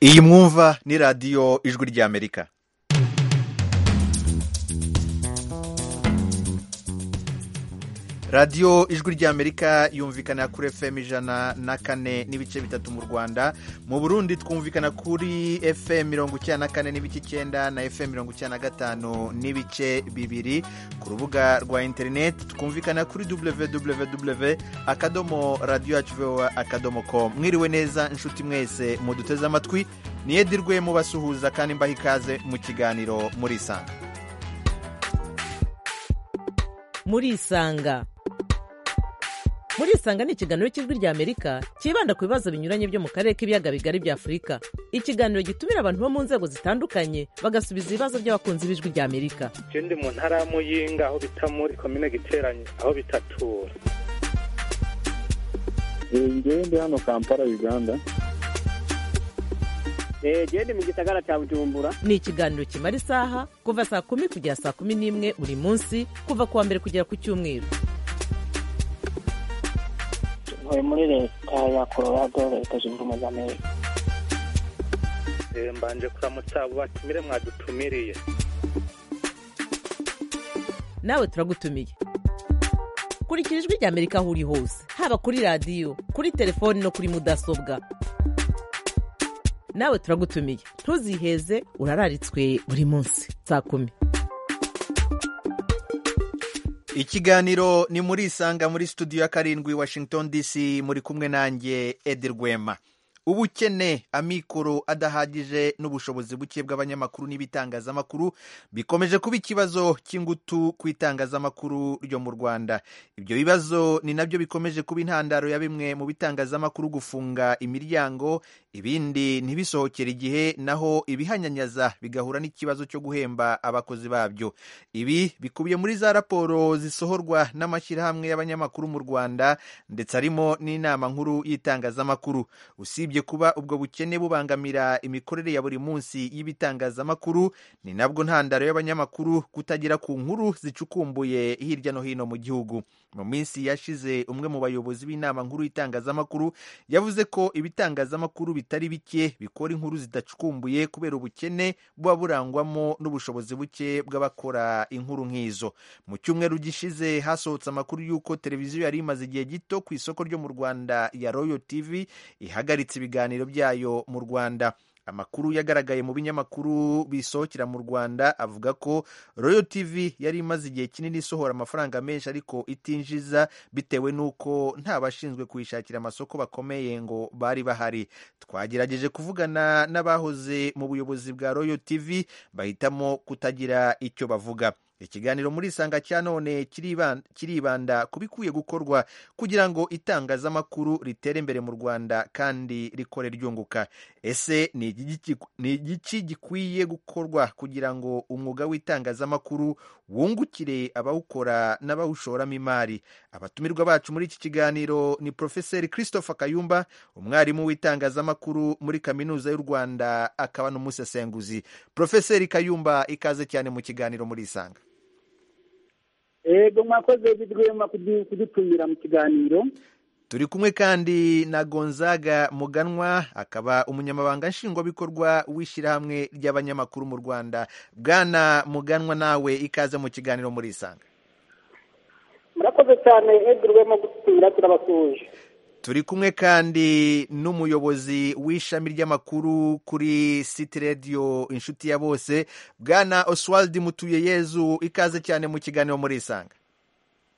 iyi mwumva ni radiyo ijwi ry'amerika radiyo ijwi ry'amerika yumvikana kuri fm ijana na kane n'ibice bitatu mu rwanda mu burundi twumvikana kuri fm mirongo icyenda na kane n'ibice icyenda na fm mirongo icyenda na gatanu n'ibice bibiri ku rubuga rwa interineti twumvikana kuri www akadomo radiyo yacu vowa akadomo com mwiriwe neza inshuti mwese muduteze amatwi niyedirwe mubasuhuza kandi mbaha ikaze mu kiganiro murisanga murisanga murisanga ni ikiganiro cy'ijwi ry'amerika cyibanda ku bibazo binyuranye byo mu karere k'ibiyaga bigari bya afurika ikiganiro gitumira abantu bo mu nzego zitandukanye bagasubiza ibibazo by'abakunzi b'ijwi ry'amerika je ndi mu ntara ya muyinga aho bita muri komine giteranye aho bitatura ngewe ndi hano kampala uganda eee ndi mu gisagara cya bujumbura ni ikiganiro kimara isaha kuva saa kumi kugera saa kumi n'imwe buri munsi kuva ku wa mbere kugera ku cyumweru ntuye muri leta ya colorado leta zunze ubumwe za amerika Eh, mbanje kuramutsa abo batumire mwadutumiriye nawe turagutumiye kurikira ijwi ry'amerika aho uri hose haba kuri radiyo kuri telefoni no kuri mudasobwa nawe turagutumiye ntuziheze urararitswe buri munsi saa kumi ikiganiro ni muri isanga muri studio ya karindwi washington dc muri kumwe nanjye edi rwema ubukene amikoro adahagije n'ubushobozi buke bw'abanyamakuru n'ibitangazamakuru bikomeje kuba ikibazo cy'ingutu ku itangazamakuru ryo mu rwanda ibyo bibazo ni nabyo bikomeje kuba intandaro ya bimwe mu bitangazamakuru gufunga imiryango ibindi ntibisohokere igihe naho ibihanyanyaza bigahura n'ikibazo cyo guhemba abakozi babyo ibi bikubiye muri za raporo zisohorwa n'amashyirahamwe y'abanyamakuru mu rwanda ndetse harimo n'inama nkuru y'itangazamakuru usibye kuba ubwo bukene bubangamira imikorere ya buri munsi y'ibitangazamakuru ni nabwo ntandaro y'abanyamakuru kutagera ku nkuru zicukumbuye hirya no hino mu gihugu mu minsi yashize umwe mu bayobozi b'inama nkuru y'itangazamakuru yavuze ko ibitangazamakuru bitari bike bikora inkuru zidacukumbuye kubera ubukene buba burangwamo n'ubushobozi buke bw'abakora inkuru nk'izo mu cyumweru gishize hasohotse amakuru y'uko televiziyo yari imaze igihe gito ku isoko ryo mu rwanda ya royo tv ihagaritse ibiganiro byayo mu rwanda amakuru yagaragaye mu binyamakuru bisohokera mu rwanda avuga ko royo tv yari imaze igihe kinini isohora amafaranga menshi ariko itinjiza bitewe n'uko nta bashinzwe kuyishakira amasoko bakomeye ngo bari bahari twagerageje kuvugana n'abahoze mu buyobozi bwa royo tv bahitamo kutagira icyo bavuga ikiganiro muri isanga cya none kiriban- kiribanda ku bikwiye gukorwa kugira ngo itangazamakuru ritere imbere mu rwanda kandi rikore ryunguka ese ni igiki- ni igiki gikwiye gukorwa kugira ngo umwuga w'itangazamakuru wungukire abawukora n'abawushoramo imari abatumirwa bacu muri iki kiganiro ni profeseri christopher kayumba umwarimu w'itangazamakuru muri kaminuza y'u rwanda akaba n'umusesenguzi profeseri kayumba ikaze cyane mu kiganiro muri isanga yego mwakoze bidwema kudu- kudutumira mu kiganiro turi kumwe kandi na gonzaga muganwa akaba umunyamabanga nshingwabikorwa w'ishyirahamwe ry'abanyamakuru mu rwanda bwana muganwa nawe ikaze mu kiganiro muri isanga murakoze cyane egurwemo gutumira turabasuhuje turi kumwe kandi n'umuyobozi w'ishami ry'amakuru kuri siti radiyo inshuti ya bose bwana oswald mutuye yezu ikaze cyane mu kiganiro muri isanga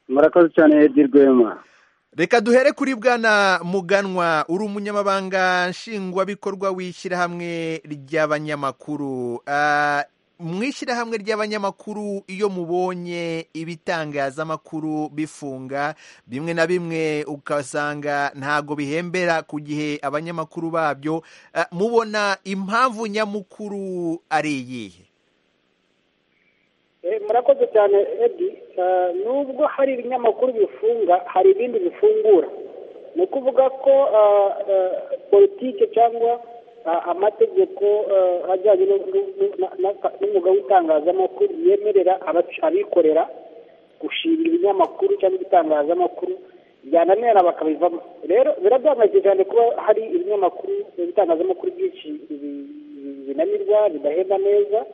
murakoze cyane edi rwema reka duhere kuri bwana muganwa uri umunyamabanga nshingwabikorwa w'ishyirahamwe ry'abanyamakuru Ah, mu ishyirahamwe ry'abanyamakuru iyo mubonye ibitangazamakuru bifunga bimwe na bimwe ukasanga ntago bihembera ku gihe abanyamakuru babyo Ah, mubona impamvu nyamukuru ari iyihe Eh, murakoze cyane edi Eh, nubwo hari ibinyamakuru bifunga hari ibindi bifungura ni ukuvuga ko eh, eh, politike cyangwa eh, amategeko eh, ajyanye no- no- no- na- na- n'umwuga w'itangazamakuru yemerera abac- abikorera gushinga ibinyamakuru cyangwa ibitangazamakuru byananirana bakabivamo rero biraduhangayikishije cyane kuba hari ibinyamakuru ibitangazamakuru byinshi bi- binanirwa bidahenda neza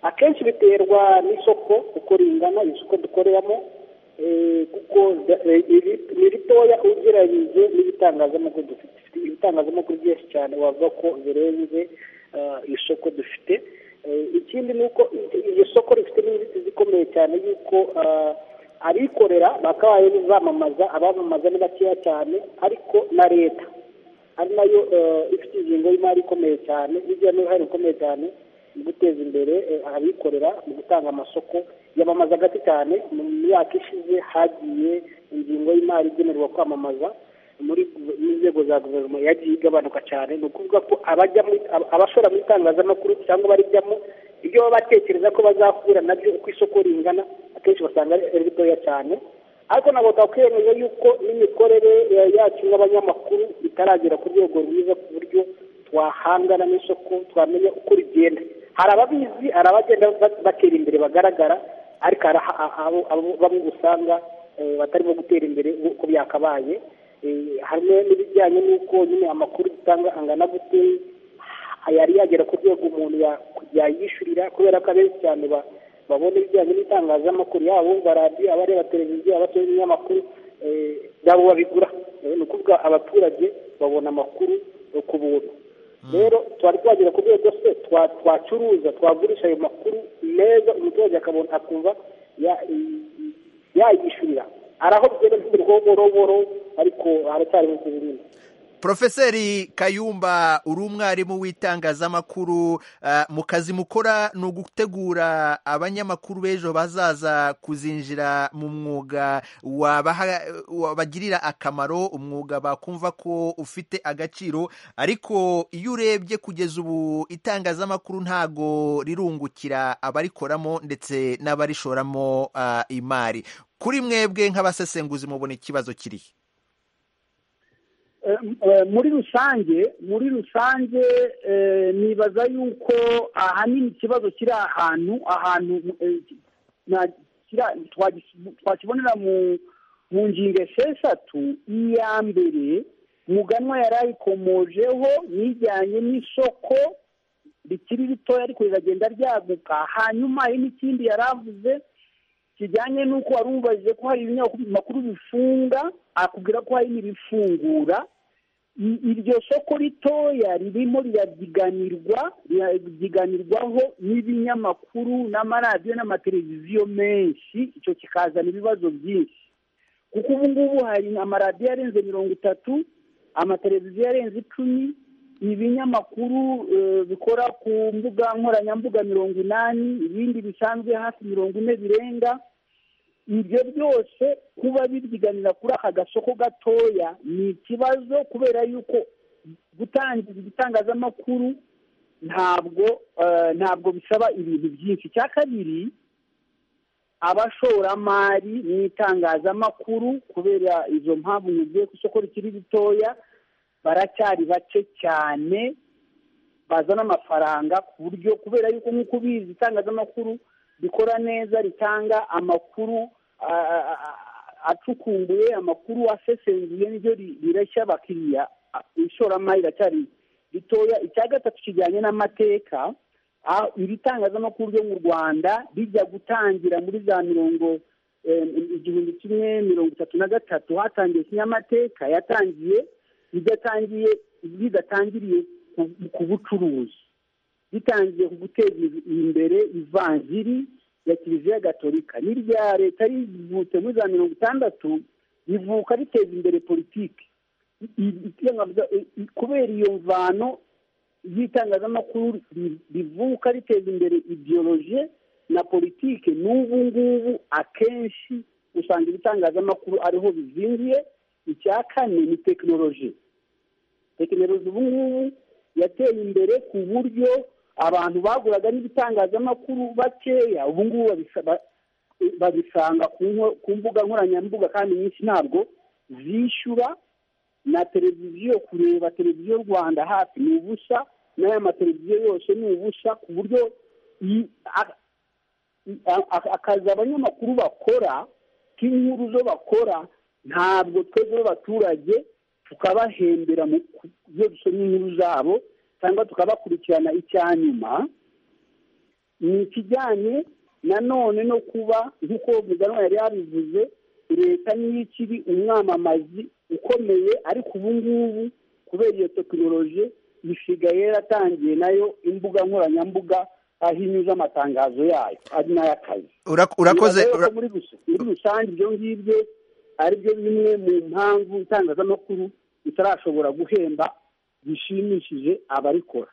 akenshi biterwa n'isoko uko ringana isoko dukoreramo eh, kuko da- eh, iri- ni ritoya ugereranyije n'ibitangazamakuru dufite Dufite ibitangazamakuru byinshi cyane wavuga ko birenze ah, isoko dufite Eh, ikindi ni uko i- iryo soko rifite n'inzitizi ikomeye cyane yuko ah, abikorera bakabaye bizamamaza abamamaza ni bakeya cyane ariko na leta ari nayo eh, ifite ingingo y'imari ikomeye cyane igira n'uruhare rukomeye cyane mu guteza imbere eh, abikorera mu gutanga amasoko yamamaza gake cyane mu myaka ishize hagiye ingingo y'imari igenerwa kwamamaza muri inzego za guverinoma yagiye igabanuka cyane ni ukuvuga ko abajya muri ab- abashora mu itangazamakuru cyangwa barijyamo ibyo baba batekereza ko bazahura nabyo uko isoko ringana akenshi basanga ari ari ritoya cyane ariko ntabwo twakwemeza yuko n'imikorere eh, yacu nk'abanyamakuru itaragera ku rwego rwiza ku buryo twahangana n'isoko twamenya uko rigenda hari ababizi hari abagenda ba- batera imbere bagaragara ariko hari aha- aha- abo abo bamwe usanga eh, batarimo gutera imbere uko byakabaye Eh, harimo n'ibijyanye n'uko nyine amakuru dutanga angana gute yari yagera ku rwego umuntu ya- yayishyurira kubera ko abenshi cyane ba- babona ibijyanye n'itangazamakuru yaba abumva radiyo abareba televiziyo abasore n'ibinyamakuru eh, nabo babigura Eh, ni ukuvuga abaturage babona amakuru eh, ku buntu rero twari twagera ku rwego se twa- twacuruza twagurisha ayo makuru meza umuturage akabona akumva ya- yayishyurira hari aho bigenda bigurwa boroboro ariko haracyarimo kuzimina Profeseri Kayumba uri umwarimu w'itangazamakuru ah, mu kazi mukora ni ugutegura abanyamakuru b'ejo bazaza kuzinjira mu mwuga wabaha- wabagirira akamaro umwuga bakumva ko ufite agaciro ariko iyo urebye kugeza ubu itangazamakuru ntago rirungukira abarikoramo ndetse n'abarishoramo ah, imari kuri mwebwe nk'abasesenguzi mubona ikibazo kirihe Eh, eh, muri rusange muri rusange eh, nibaza yuko ahanini ikibazo kiri ahantu ahantu eh, na- kira- twagis- twakibonera mu mu ngingo esheshatu iya mbere muganwa yari ayikomojeho nijyanye n'isoko rikiri ritoya ariko riragenda ryaguka hanyuma hari n'ikindi yari avuze kijyanye n'uko wari umubajije ko hari ibinyamakuru bifunga akubwira ko hari n'ibifungura I- iryo soko ritoya ririmo rirabyiganirwa rirabyiganirwaho n'ibinyamakuru n'amaradiyo n'amateleviziyo menshi icyo kikazana ibibazo byinshi kuko ubu ngubu hari amaradiyo arenze mirongo itatu amateleviziyo arenze icumi ibinyamakuru eh, bikora ku mbuga nkoranyambuga mirongo inani ibindi bisanzwe hafi mirongo ine birenga ibyo byose kuba bibyiganira kuri aka gasoko gatoya ni ikibazo kubera yuko gutangiza igitangazamakuru ntabwo eh, ntabwo bisaba ibintu byinshi icya kabiri abashoramari mu itangazamakuru kubera izo mpamvu mugiye ku isoko rikiri ritoya baracyari bake cyane bazana amafaranga ku buryo kubera yuko nk'uko ubizi itangazamakuru rikora neza ritanga amakuru a- a- a- acukumbuye amakuru asesenguye niryo ri- rireshya abakiriya a- ishoramari riracyari ritoya icya gatatu kijyanye n'amateka aho iri tangazamakuru ryo mu rwanda rijya gutangira muri za mirongo eh, igihumbi kimwe mirongo itatu na gatatu hatangiye kinyamateka yatangiye ridatangiye ridatangiriye ku- ku bucuruzi ritangiye ku guteza imbere ivanjiri ya kiliziya gatolika n'irya leta rivutse muri za mirongo itandatu rivuka riteza imbere politiki I- i- itangaza- i- i- kubera iyo mvano y'itangazamakuru ri- rivuka riteza imbere ideoloje na politiki n'ubu ngubu akenshi usanga ibitangazamakuru ariho bizingiye icya kane ni tekinoloji tekinoloji ubu ngubu yateye imbere ku buryo abantu baguraga n'ibitangazamakuru bakeya ubu ngubu babisa- ba- babisanga ku nko- ku mbuga nkoranyambuga kandi nyinshi ntabwo zishyura na televiziyo kureba televiziyo rwanda hafi ni ubusa n'aya mateleviziyo yose ni ubusa ku buryo i- a- a- a- akazi abanyamakuru bakora k'inkuru zo bakora ntabwo twebwe abaturage tukabahembera mu ku- iyo dusoma inkuru zabo cyangwa tukabakurikirana icya nyuma ni ikijyanye nanone no kuba nk'uko muganwa yari yabivuze leta niyo ikiri umwamamazi ukomeye ariko ubu ngubu kubera iyo tekinoloji isigaye yaratangiye nayo imbuga nkoranyambuga aho inyuze amatangazo yayo ari n'ay'akazi Ura- urakoze Bibaza ura- yuko muri rus- muri rusange ibyo ngibyo aribyo bimwe mu mpamvu itangazamakuru ritarashobora guhemba bishimishije abarikora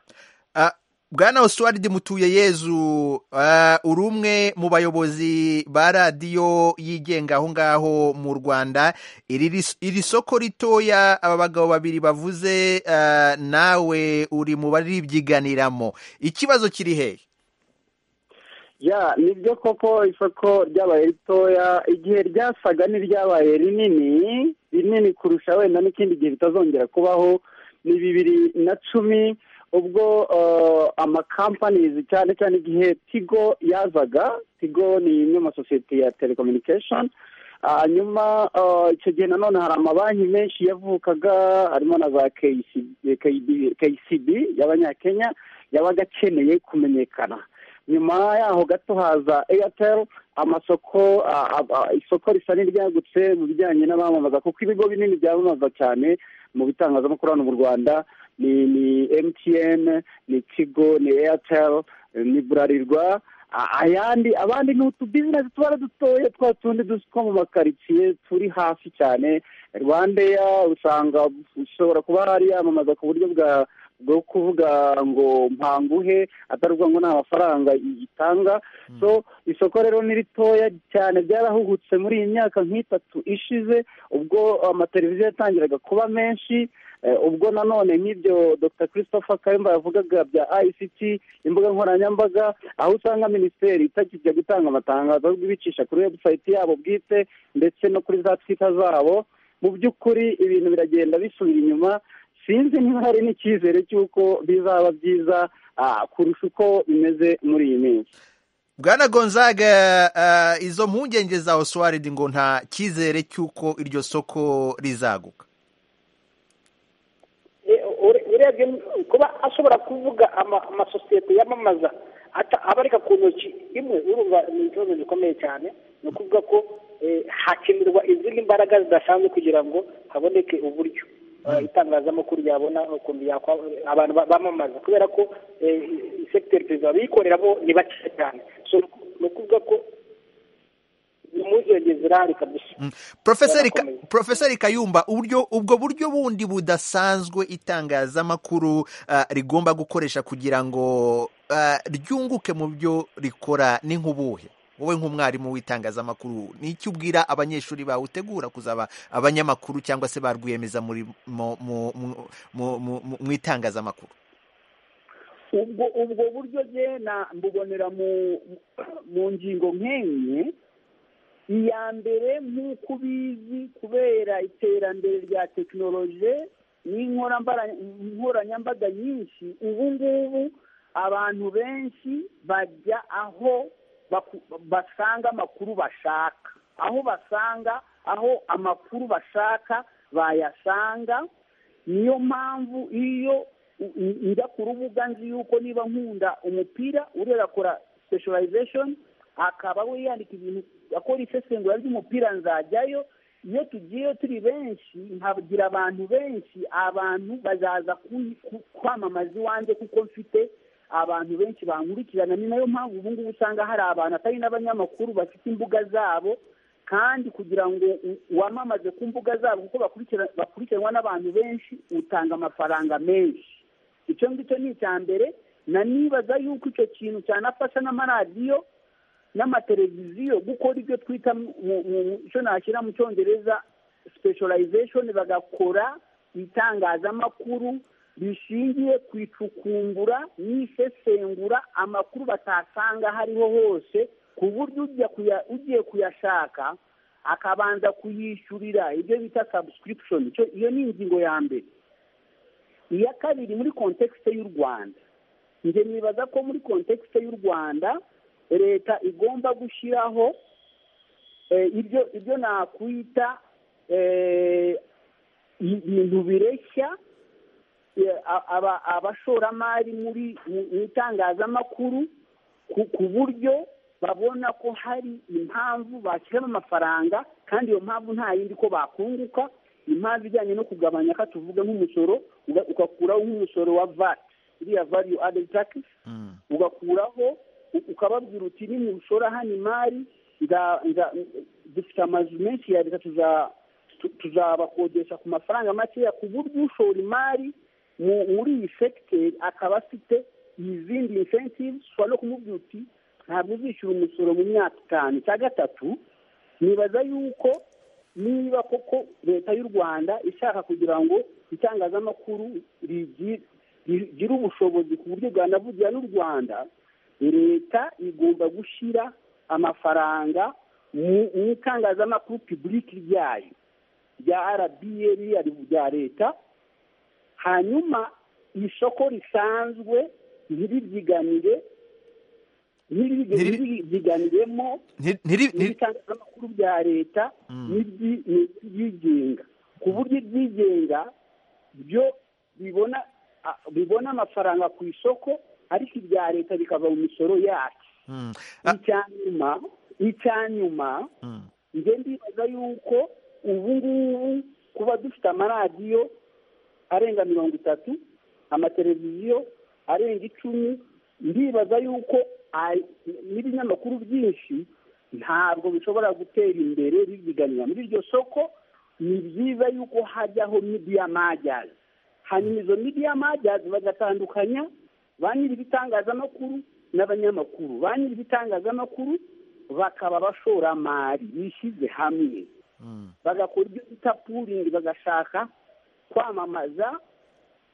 Ah, bwana oswald mutuye yezu ah, uri umwe mu bayobozi ba radiyo yigenga aho ngaho mu rwanda iri ris- iri soko ritoya aba bagabo babiri bavuze ah, nawe uri mu baribyiganiramo ikibazo kiri hehe ya nibyo koko isoko ryabaye ritoya igihe ryasaga n'iryabaye rinini rinini kurusha wenda n'ikindi gihe bitazongera kubaho ni bibiri na cumi ubwo eh, amakampanizi cyane cyane igihe tigo yazaga tigo ni imwe mu masosiyete ya telecommunication hanyuma eh, icyo gihe nanone hari amabanki menshi yavukaga harimo na za KCB y'abanyakenya yabaga akeneye kumenyekana nyuma yaho gato haza airtel amasoko a- a- a- isoko risa n'iryagutse mu bijyanye n'abamamaza kuko ibigo binini byamamaza cyane mu bitangazamakuru hano mu rwanda ni ni mtn ni tigo ni airtel ni burarirwa a- ayandi abandi ni utubizinesi tuba ari dutoya twa tundi duzi two mu makaritsiye turi hasi cyane rwandeya usanga ushobora kuba hari yamamaza ku buryo bwa bwo kuvuga ngo mpanguhe atari ukuvuga ngo ni amafaranga itanga so isoko rero ni ritoya cyane ryarahugutse muri iyi myaka nk'itatu ishize ubwo amateleviziyo yatangiraga kuba menshi eh, ubwo nanone nk'ibyo dr christopher kayumba yavugaga bya ict imbuga nkoranyambaga aho usanga minisiteri itakijya gutanga amatangazo ahubwo ibicisha kuri website yabo bwite ndetse no kuri za twita zabo mu by'ukuri ibintu biragenda bisubira inyuma sinzi niba hari n'icyizere cy'uko bizaba byiza ah, kurusha uko bimeze muri iyi minsi bwana gonzaga ah, izo mpungenge za oswald ngo nta cyizere cy'uko iryo soko rizaguka Eh, ure- urebye n- kuba ashobora kuvuga ama- amasosiyete yamamaza ata- abarika ku ntoki imwe urumva ni ikibazo gikomeye cyane ni ukuvuga ko eh, hakenerwa izindi mbaraga zidasanzwe kugira ngo haboneke uburyo eh, itangazamakuru yabona ukuntu yakwa- abantu ba- bamamaza kubera ko eh, sekiteri perezida abikorera bo ni bakeya cyane So, ni uku- ni ukuvuga ko ni impungenge zirahari kabisa Profeseri Ka- Yarakomeye. Profeseri Kayumba uburyo ubwo buryo bundi budasanzwe itangazamakuru ah, rigomba gukoresha kugira ngo ah, ryunguke mu byo rikora ni nk'ubuhe wowe nk'umwarimu w'itangazamakuru ni iki ubwira abanyeshuri bawe utegura kuzaba abanyamakuru cyangwa se ba rwiyemeza muri mu- mu- mu- mu- mu- mu- mu itangazamakuru ubwo ubwo buryo ngena mbubonera mu mu ngingo nk'enye iya mbere nk'uko ubizi kubera iterambere rya tekinoloji n'inkorambara- nkoranyambaga nyinshi ubu ngubu abantu benshi bajya aho baku- basanga amakuru bashaka aho basanga aho amakuru bashaka bayasanga niyo mpamvu iyo u- u- njya ku rubuga nzi yuko niba nkunda umupira uriya akora specialization akaba we yandika ibintu akora isesengura ry'umupira nzajyayo iyo tugiyeyo turi benshi nkagira abantu benshi abantu bazaza ku- ku- kwamamaza iwanjye kuko mfite abantu benshi bankurikirana ni nayo mpamvu ubu ngubu usanga hari abantu atari n'abanyamakuru bafite imbuga zabo kandi kugira ngo u- wamamaze ku mbuga zabo kuko bakurikira- bakurikiranwa n'abantu benshi utanga amafaranga menshi icyo ngicyo ni icya mbere na nibaza yuko icyo kintu cyanafasha n'amaradiyo n'amateleviziyo gukora ibyo twita mu- mu- mu- icyo nashyira mu cyongereza specialization bagakora itangazamakuru rishingiye ku icukumbura n'isesengura amakuru batasanga aho ariho hose ku buryo ujya kuya- ugiye kuyashaka akabanza kuyishyurira ibyo bita subscription Icyo- iyo ni ingingo ya mbere iya kabiri muri kontekisite y'u rwanda njye nibaza ko muri kontekisite y'u rwanda leta igomba gushyiraho eh, ibyo ibyo nakwita eh, ibintu bireshya abashoramari muri mu itangazamakuru ku buryo babona ko hari impamvu bashyiramo amafaranga kandi iyo mpamvu nta yindi ko bakunguka impamvu ijyanye no kugabanya ko tuvuga nk'umusoro ugakuraho nk'umusoro wa vati iriya variyu adedi takisi ugakuraho ukababwira uti nimushora hano imari dufite amazu menshi ya leta tuzabakodesha ku mafaranga makeya ku buryo ushora imari muri iyi segiteri akaba afite izindi insentivu ushobora no kumubwira uti ntabwo uzishyura umusoro mu myaka itanu cya gatatu nibaza yuko niba koko leta y'u rwanda ishaka kugira ngo itangazamakuru rigire ubushobozi ku buryo bwanavugira n'u rwanda leta igomba gushyira amafaranga mu itangazamakuru pibulike ryayo rya arabiye rya leta hanyuma isoko risanzwe ntiribyiganire ntiribyiganiremo n'ibitangazamakuru bya leta n'ibyigenga ku buryo ibyigenga byo bibona bibona amafaranga ku isoko ariko ibya leta bikava mu misoro yacu icya nyuma icya nyuma njye ndibaza yuko ubu ngubu kuba dufite amaradiyo arenga mirongo itatu amateleviziyo arenga icumi ndibaza yuko n'ibinyamakuru byinshi ntabwo bishobora gutera imbere bizigamira muri iryo soko ni byiza yuko hajyaho midiya majyazi hanyuma izo midiya majyazi bagatandukanya ba nyir'ibitangazamakuru n'abanyamakuru ba nyir'ibitangazamakuru bakaba abashoramari bishyize hamwe bagakora ibyo bita puringi bagashaka kwamamaza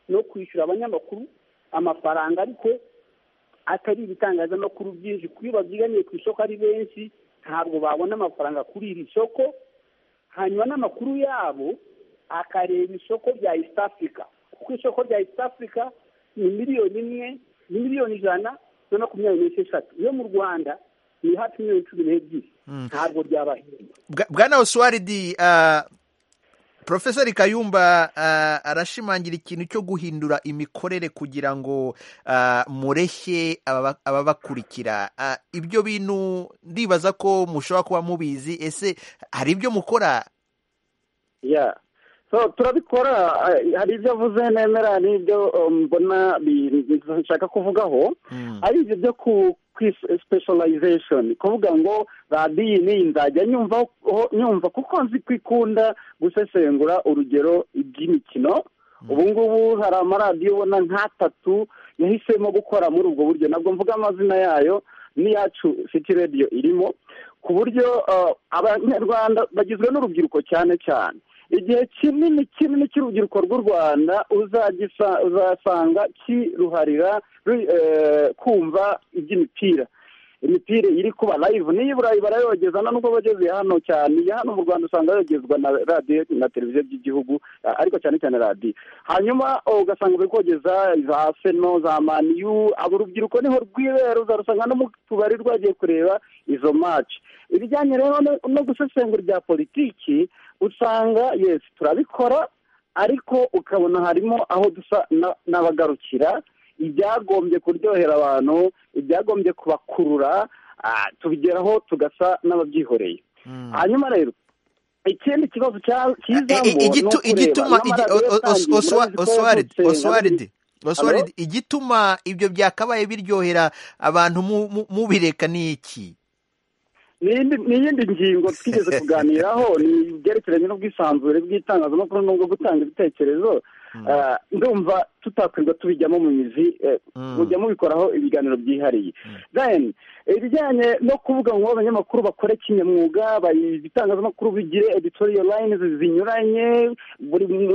no kwishyura abanyamakuru amafaranga ariko atari ibitangazamakuru byinshi kuko iyo babyiganiye ku isoko ari benshi ntabwo babona amafaranga kuri iri soko hanyuma n'amakuru yabo akareba isoko rya east africa kuko isoko rya east africa ni miliyoni imwe ni miliyoni ijana na makumyabiri n'esheshatu iyo mu rwanda ni hafi miliyoni cumi n'ebyiri ntabwo byabahenda bwana osuwaridi Profesor kayumba arashimangira ikintu cyo guhindura imikorere kugira ngo mureshye ababakurikira ibyo bintu ndibaza ko mushobora kuba mubizi ese hari ibyo mukora turabikora hari ibyo avuze nemera n'ibyo mbona nshaka kuvugaho ari ibyo byo sipeshorizashoni kuvuga ngo radiyo niyi nzajya nyumva kuko nzi ko ikunda gusesengura urugero iby'imikino ubu ngubu hari amaradiyo ubona nk'atatu yahisemo gukora muri ubwo buryo ntabwo mvuga amazina yayo n'iyacu siti radiyo irimo ku buryo abanyarwanda bagizwe n'urubyiruko cyane cyane igihe kinini kinini cy'urubyiruko rw'u rwanda uzasanga kiruharira kumva iby'imipira imipira iri kuba layivu n'iyo i burayi barayogeza nubwo bageze hano cyane iya hano mu rwanda usanga yogezwa na radiyo na televiziyo by'igihugu ariko cyane cyane radiyo hanyuma ugasanga bari kogeza za seno za maniyu abo urubyiruko niho rwibera uzarusanga no mu tubari rwagiye kureba izo maci ibijyanye rero no gusesengura ibya politiki usanga yesi turabikora ariko ukabona harimo aho dusa n'abagarukira ibyagombye kuryohera abantu ibyagombye kubakurura tubigeraho tugasa n'ababyihoreye hanyuma rero ikindi kibazo kizamo ni ukureba oswaride igituma ibyo byakabaye biryohera abantu mubireka ni iki n'iyindi ngingo twigeze kuganiraho ni ibyerekeranye n'ubwisanzure bw'itangazamakuru n'ubwo gutanga ibitekerezo ndumva tutakwirirwa tubijyamo mu mizi mujya mubikoraho ibiganiro byihariye ibijyanye no kuvuga ngo abanyamakuru bakore kinyamwuga ibitangazamakuru bigire editoriyo layini zinyuranye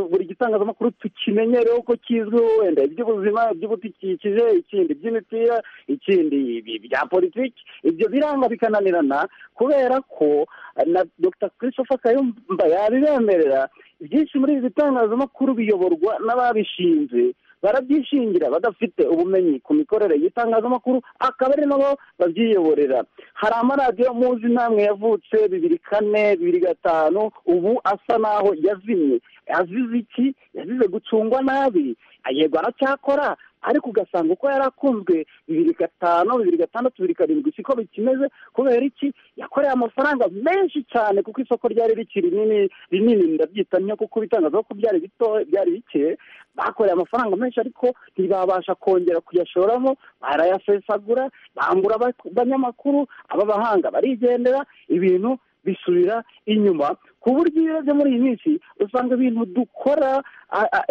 buri gitangazamakuru tukimenyereho ko kizwiho wenda iby'ubuzima iby'ubudukikije ikindi iby'imipira ikindi bya politiki ibyo biranga bikananirana kubera ko na dr christopher kayumba yabibemerera byinshi muri ibi bitangazamakuru biyoborwa n'ababishinze barabyishingira badafite ubumenyi ku mikorere y'itangazamakuru akaba ari nabo babyiyoborera hari amaradiyo muzi namwe yavutse bibiri kane bibiri gatanu ubu asa naho yazimye azize iki yazize gucungwa nabi yego aracyakora ariko ugasanga uko yari akunzwe bibiri gatanu bibiri gatandatu bibiri karindwi siko bikimeze kubera iki yakoreye amafaranga menshi cyane kuko isoko ryari rikiri rinini rinini ndabyita n'iyo kuko ibitangaza ko byari bito byari bike bakoreye amafaranga menshi ariko ntibabasha kongera kuyashoramo barayasesagura bambura abanyamakuru ab'abahanga barigendera ibintu bisubira inyuma ku buryo iyo urebye muri iyi minsi usanga ibintu dukora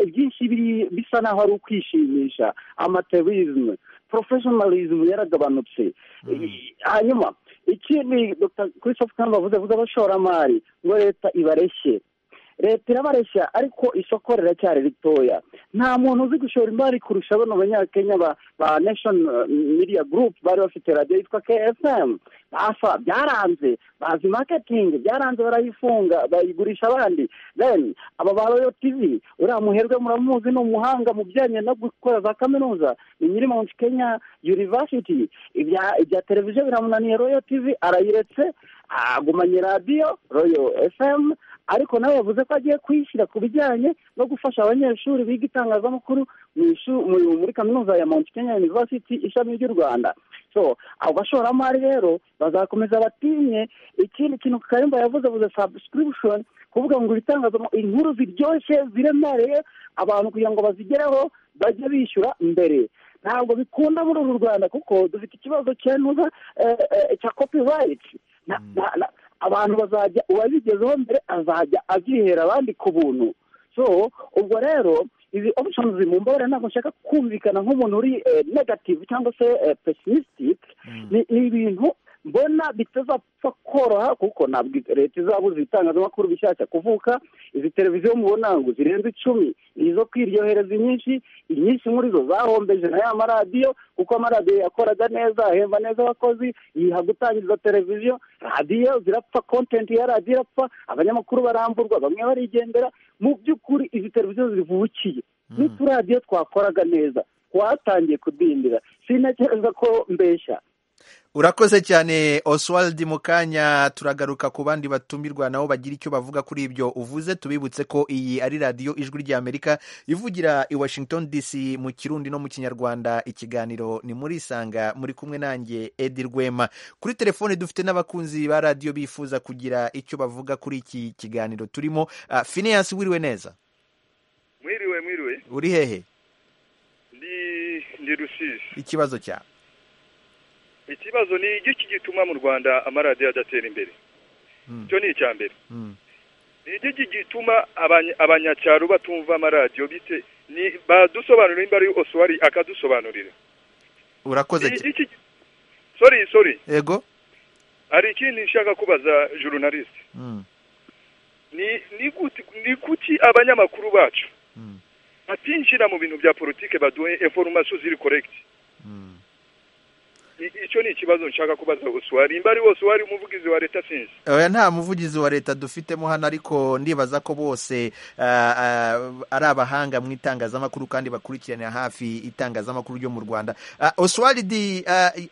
byinshi bisa n'aho ari ukwishimisha amaterizime porofeshinarizimu yaragabanutse hanyuma ikindi dr christophe kandi bavuze avuga abashoramari ngo leta ibareshye leta irabareshya ariko isoko riracyari ritoya nta muntu uzi gushora imari kurusha bano banyakenya ba nation media group bari bafite radiyo yitwa ksm basa byaranze bazi maketingi byaranze barayifunga bayigurisha abandi then aba ba royo tivi uriya muherwe muramuzi ni umuhanga mu bijyanye no gukora za kaminuza ni nyiri mount kenya university ibya televiziyo biramunaniye royo tivi arayiretse agumanye radiyo royo fm ariko nawe yavuze ko agiye kuyishyira ku bijyanye no gufasha abanyeshuri biga itangazamakuru muri kaminuza ya mount kenya university ishami ry'u rwanda so abo bashoramari rero bazakomeza batinye ikindi kintu karimba yavuze buze subscription kuvuga ngo ibitangazamakuru inkuru ziryoshye ziremereye abantu kugira ngo bazigereho bajye bishyura mbere ntabwo bikunda muri uru rwanda kuko dufite ikibazo cyanuza cya copyright abantu bazajya uwabigezeho mbere azajya abyihera abandi ku buntu so ubwo rero izi opushonuzi mu mbabare ntabwo nshaka kumvikana nk'umuntu uri negativu cyangwa se pesimisitike ni ibintu mbona bitazapfa koroha kuko ntabwo leta izabuze ibitangazamakuru bishyashya kuvuka izi televiziyo mubona ngo zirenze icumi ni izo kwiryohereza inyinshi inyinshi muri zo zahombeje na ya maradiyo kuko amaradiyo yakoraga neza ahemba neza abakozi yiha gutangiza televiziyo radiyo zirapfa kontenti ya radiyo irapfa abanyamakuru baramburwa bamwe barigendera mu by'ukuri izi televiziyo zivukiye n'uturadiyo twakoraga neza twatangiye kudindira sinakereza ko mbeshya urakoze cyane oswald mu kanya turagaruka ku bandi batumirwa nabo bagira icyo bavuga kuri ibyo uvuze tubibutse ko iyi ari radiyo ijwi ry'amerika ivugira i washington dc mu kirundi no mu kinyarwanda ikiganiro ni muri isanga muri kumwe nanjye edi rwema kuri telefone dufite n'abakunzi ba radiyo bifuza kugira icyo bavuga kuri iki kiganiro turimo fineyasi wiriwe neza mwiriwe mwiriwe uri hehe ni rusizi ikibazo cyawe ikibazo ni igiki gituma mu rwanda amaradiyo adatera imbere icyo ni icya mbere ni igiki gituma abanyacyaro batumva amaradiyo bite badusobanurira nimba ari oswari akadusobanurira urakoze sori sori yego hari ikindi nshaka kubaza jorunalisite ni kuki abanyamakuru bacu batinjira mu bintu bya politiki baduhe eforomasiyo ziri koregiti icyo ni ikibazo nshaka kubaza uswari imba ari wose wari umuvugizi wa leta sinzi oya nta muvugizi wa leta dufitemo hano ariko ndibaza ko bose ari abahanga mu itangazamakuru kandi bakurikiranira hafi itangazamakuru ryo mu rwanda oswari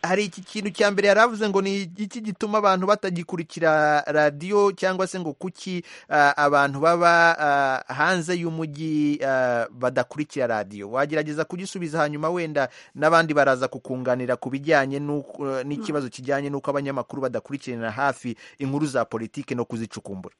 hari iki kintu cya mbere yari avuze ngo ni iki gituma abantu batagikurikira radiyo cyangwa se ngo kuki abantu baba hanze y'umujyi badakurikira radiyo wagerageza kugisubiza hanyuma wenda n'abandi baraza kukunganira ku bijyanye n'ikibazo kijyanye n'uko abanyamakuru badakurikirana hafi inkuru za politiki no kuzicukumbura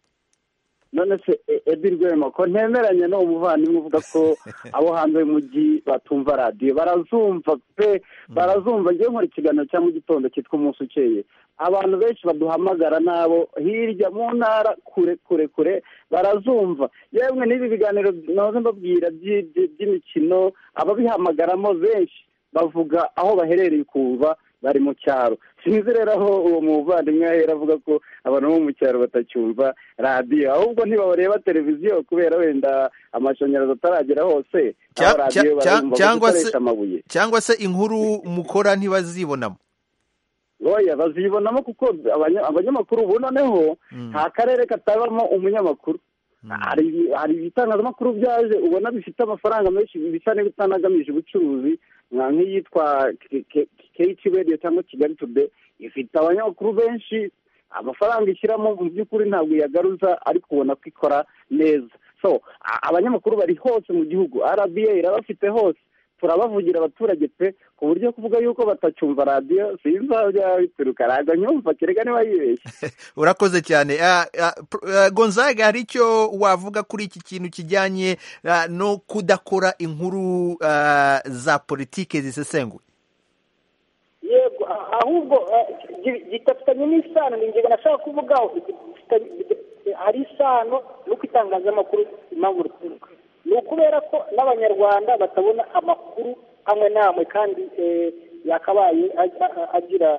none se ebi rwema ko ntemeranya n'uwo muvandimwe uvuga ko abo hanze y'umujyi batumva radiyo barazumva pe barazumva njyewe nkora ikiganiro cya mu gitondo cyitwa umunsi ukeye abantu benshi baduhamagara n'abo hirya mu ntara kure kure kure barazumva yemwe n'ibi biganiro nahoze mbabwira by'imikino ababihamagaramo benshi bavuga aho baherereye ukumva bari mu cyaro sinzi rero aho uwo muvandimwe yahera avuga ko abantu bo mu cyaro batacyumva radiyo ahubwo ntibabareba televiziyo kubera wenda amashanyarazi ataragera hose aho radiyo barumva gukoresha amabuye cyangwa se inkuru mukora ntibazibonamo oya bazibonamo kuko abanyamakuru ubu noneho nta karere katabamo umunyamakuru hari ibitangazamakuru byaje ubona bifite amafaranga menshi bisa n'ibitanagamije ubucuruzi nka nk'iyitwa keyici radiyo cyangwa kigali tude ifite abanyamakuru benshi amafaranga ishyiramo mu by'ukuri ntabwo iyagaruza ariko ubona ko ikora neza so abanyamakuru bari hose mu gihugu arabiye irabafite hose turabavugira abaturage pe ku buryo kuvuga yuko batacyumva radiyo sinzi aho byaba bituruka ntabwo nyumva kereka niba yibeshye urakoze cyane gonzaga hari icyo wavuga kuri iki kintu kijyanye no kudakora inkuru za politiki zisesenguye yego ahubwo gitafitanye n'isano ni ingingo nashaka kuvugaho hari isano n'uko itangazamakuru impamvu rituruka ni ukubera ko n'abanyarwanda batabona amakuru amwe n'amwe kandi yakabaye agira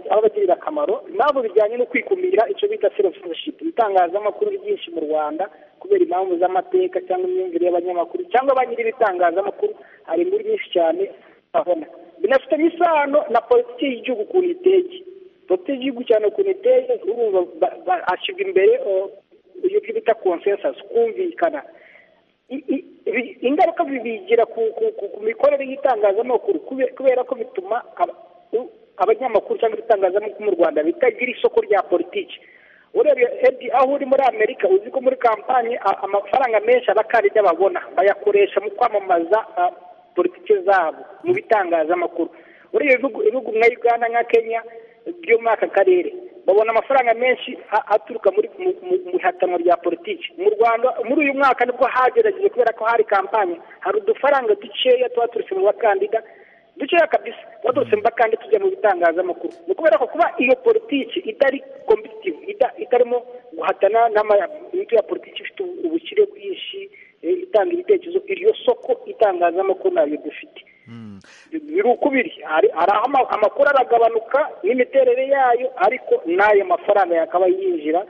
abagirira akamaro ntabwo bijyanye no kwikumira icyo bita selofushipu ibitangazamakuru byinshi mu rwanda kubera impamvu z'amateka cyangwa imyumvire y'abanyamakuru cyangwa ba nyir'ibitangazamakuru hari inkuru nyinshi cyane babona binafitanye isano na politiki y'igihugu ukuntu iteye politiki y'igihugu cyane ukuntu iteye urumva ashyirwa imbere ibyo bita konsensasi kumvikana ingaruka bibigira ku mikorere y'itangazamakuru kubera ko bituma abanyamakuru cyangwa ibitangazamakuru mu rwanda bitagira isoko rya politiki urebye edi aho uri muri amerika uzi ko muri kampani amafaranga menshi abakandida babona bayakoresha mu kwamamaza politiki zabo mu bitangazamakuru urebye ibihugu nka uganda nka kenya byo muri aka karere babona amafaranga menshi aturuka mu ihatanwa rya politiki mu rwanda muri uyu mwaka nibwo hagerageje kubera ko hari kampani hari udufaranga dukeya tuba turutse mu bakandida dukeya kabisa tuba turutse mu bakandida tujya mu bitangazamakuru ni ukubera ko kuba iyo politiki itari kompetitive itarimo guhatana n'amayamito ya politiki ifite ubukire bwinshi itanga ibitekerezo iryo soko itangazamakuru ntabyo dufite biri uko biri hari aho amakuru aragabanuka n'imiterere yayo ariko n'ayo mafaranga yakaba yinjira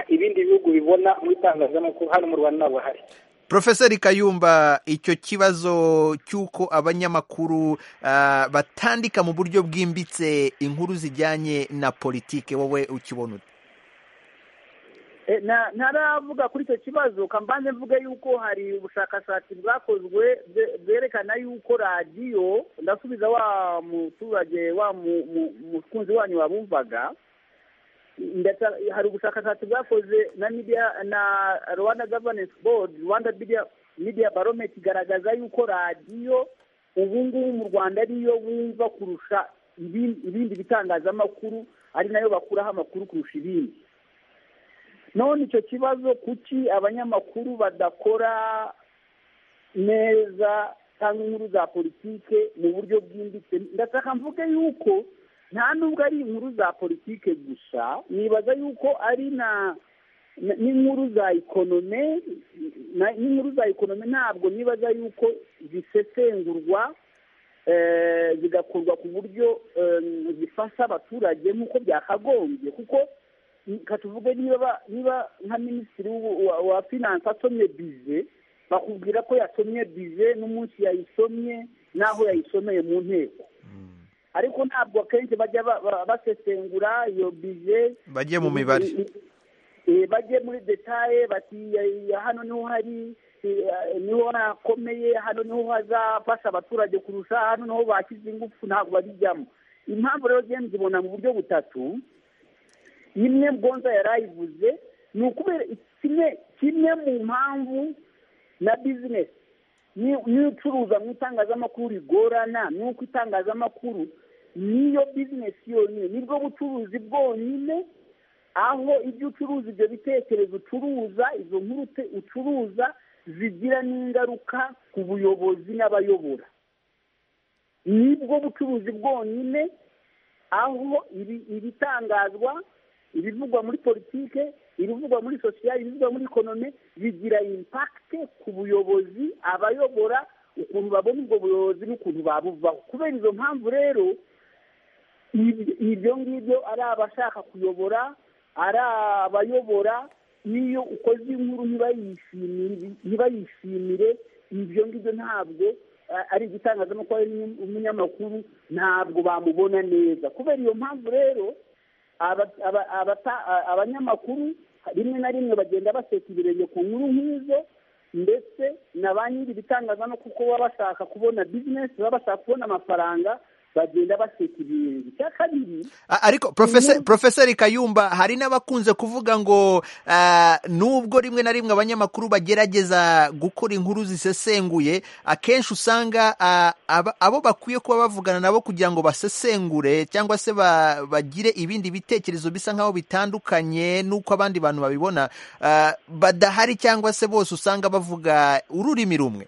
ibindi bihugu bibona mu itangazamakuru hano mu rwanda ntabwo hari Profeseri Kayumba icyo kibazo cy'uko abanyamakuru batandika mu buryo bwimbitse inkuru zijyanye na politiki wowe ukibona ute ntaravuga kuri icyo kibazo kambanze mvuge yuko hari ubushakashatsi bwakozwe bwerekana yuko radiyo ndasubiza wa muturage wa mukunzi wanyu wabumvaga hari ubushakashatsi bwakoze na media na rwanda governance board rwanda media barometi igaragaza yuko radiyo ubu ngubu mu rwanda ariyo bumva kurusha ibindi bitangazamakuru ari nayo bakuraho amakuru kurusha ibindi none icyo kibazo kuki abanyamakuru badakora neza cyangwa inkuru za politike mu buryo bwimbitse ndashaka mvuge yuko nta nubwo ari inkuru za politike gusa nibaza yuko ari na n'inkuru za ikonome n'inkuru za ikonome ntabwo nibaza yuko zisesengurwa zigakorwa ku buryo zifasha abaturage nk'uko byakagombye kuko tuvuge niba niba nka minisitiri wa finanse asomye bize bakubwira ko yasomye bize n'umunsi yayisomye n'aho yayisomeye mu nteko ariko ntabwo akenshi bajya basesengura iyo bize bajye mu mibare bajye muri detaye bati hano niho hari niho hakomeye hano niho hazafasha abaturage kurusha hano niho bashyize ingufu ntabwo babijyamo impamvu rero genda zibona mu buryo butatu imwe mbonza yarayivuze ni ukubera kimwe kimwe mu mpamvu na bizinesi niyo ucuruza mu itangazamakuru rigorana ni uko itangazamakuru niyo bizinesi yonyine nibwo bucuruzi bwonyine aho ibyo ucuruza ibyo bitekerezo ucuruza izo nkuru ucuruza zigira n'ingaruka ku buyobozi n'abayobora nibwo bucuruzi bwonyine aho ibitangazwa ibivugwa muri politike ibivugwa muri sosiyali ibivugwa muri ekonomi bigira impakite ku buyobozi abayobora ukuntu babona ubwo buyobozi n'ukuntu babuvaho kubera izo mpamvu rero ibyo ngibyo ari abashaka kuyobora ari abayobora n'iyo ukoze inkuru ntibayishimire ibyo ngibyo ntabwo ari igitangazamakuru ari umunyamakuru ntabwo bamubona neza kubera iyo mpamvu rero abanyamakuru rimwe na rimwe bagenda baseka ibirenge ku nkuru nk'izo ndetse na ba nyiri ibitangaza no kuko baba bashaka kubona bizinesi baba bashaka kubona amafaranga bagenda baseka ibirenge icya kabiri A- ariko profese- profeseri kayumba hari n'abakunze kuvuga ngo ah, nubwo rimwe na rimwe abanyamakuru bagerageza gukora inkuru zisesenguye akenshi usanga ah, aba- abo bakwiye kuba bavugana nabo kugira ngo basesengure cyangwa se ba- bagire ibindi bitekerezo bisa nk'aho bitandukanye n'uko abandi bantu babibona ah, badahari cyangwa se bose usanga bavuga ururimi rumwe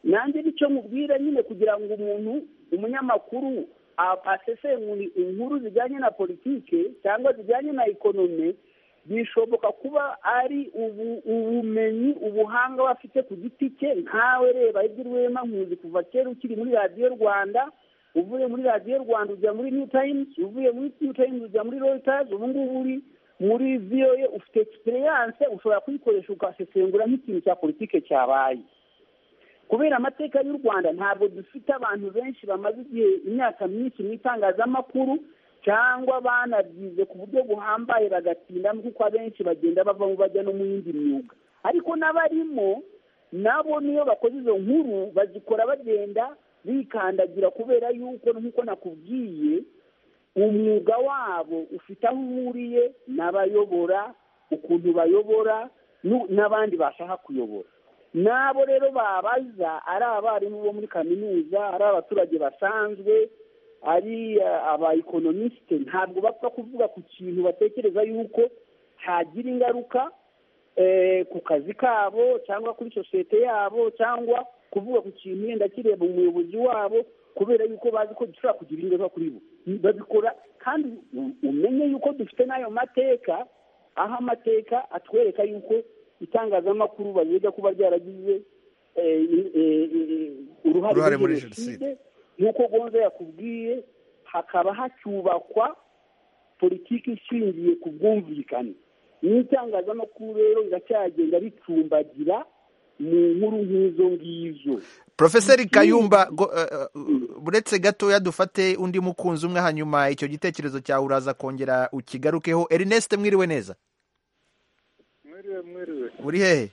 nanjye nicyo mubwira nyine kugira ngo umuntu umunyamakuru a- asesengure inkuru zijyanye na politike cyangwa zijyanye na ekonomi bishoboka kuba ari ubu- ubumenyi ubuhanga we afite ku giti cye nkawe reba ibyo rwema nkuzi kuva kera ukiri muri radiyo rwanda uvuye muri radiyo rwanda ujya muri new times uvuye muri new times ujya muri reuters ubu ngubu uri muri voa ufite experience ushobora kuyikoresha ugasesengura nk'ikintu cya politike cyabaye kubera amateka y'u rwanda ntabwo dufite abantu benshi bamaze igihe imyaka myinshi mu itangazamakuru cyangwa banabyize ku buryo buhambaye bagatinda kuko abenshi bagenda bavamo bajya no mu yindi myuga ariko n'abarimo nabo niyo bakoze izo nkuru bazikora bagenda bikandagira kubera yuko nk'uko nakubwiye umwuga wabo ufite aho uhuriye n'abayobora ukuntu bayobora nu- n'abandi bashaka kuyobora n'abo rero babaza ari abarimu bo muri kaminuza ari abaturage basanzwe ari eh, abaekonomisite ntabwo bapfa kuvuga ku kintu batekereza yuko hagira ingaruka eh, ku kazi kabo cyangwa kuri sosiyete yabo cyangwa kuvuga ku kintu wenda kireba umuyobozi wabo kubera yuko bazi ko gishobora kugira ingaruka kuri bo babikora kandi u- umenye yuko dufite n'ayo mateka aho amateka atwereka yuko itangazamakuru baziga kuba ryaragize eh, eh, eh, Uruhare uruhare muri muri jenoside nk'uko gonza yakubwiye hakaba hacyubakwa politiki ishingiye ku bwumvikane n'itangazamakuru rero riracyagenda ricumbagira mu nkuru nk'izo ngizo Profeseri Kayumba go- eh, eh, uretse gatoya dufate undi mukunzi umwe hanyuma icyo gitekerezo cyawe uraza kongera ukigarukeho Ernest mwiriwe neza mwiriwe mwiriwe uri hehe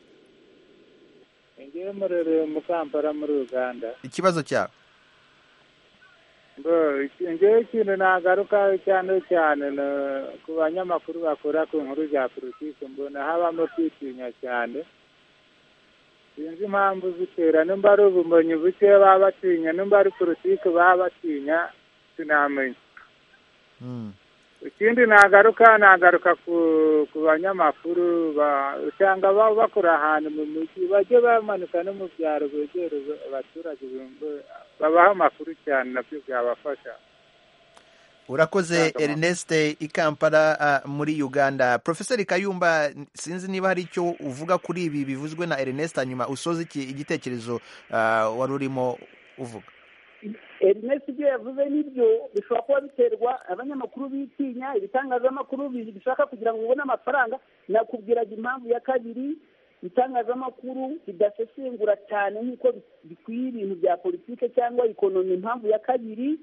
ngewe murerewe mu kampala muri uganda ikibazo cyawe Bo, ngewe ikintu nagarukaho cyane cyane ni- ku banyamakuru bakora ku nkuru za politiki mbona habamo kwitinya cyane sinzi impamvu zitera nimba ari ubumenyi buke baba batinya nimba ari politiki baba batinya sinamenya Mm, ikindi nagaruka nagaruka ku ku banyamakuru ba- usanga baba bakora ahantu mu mujyi bajye bamanuka no mu byaro begera abaturage bumve- babaha amakuru cyane nabyo byabafasha urakoze Ntakamaro. Ernest i Kampala ah, muri Uganda Profeseri Kayumba n- sinzi niba hari icyo uvuga kuri ibi bivuzwe na Ernest hanyuma usoze iki- igitekerezo ah, wari urimo uvuga erinesi ibyo yavuze nibyo bishobora kuba biterwa abanyamakuru bitinya ibitangazamakuru bi- bishaka kugira ngo ubone amafaranga nakubwiraga impamvu ya kabiri itangazamakuru ridasesengura cyane nk'uko bi- bikwiye ibintu bya politike cyangwa ikonomi impamvu ya kabiri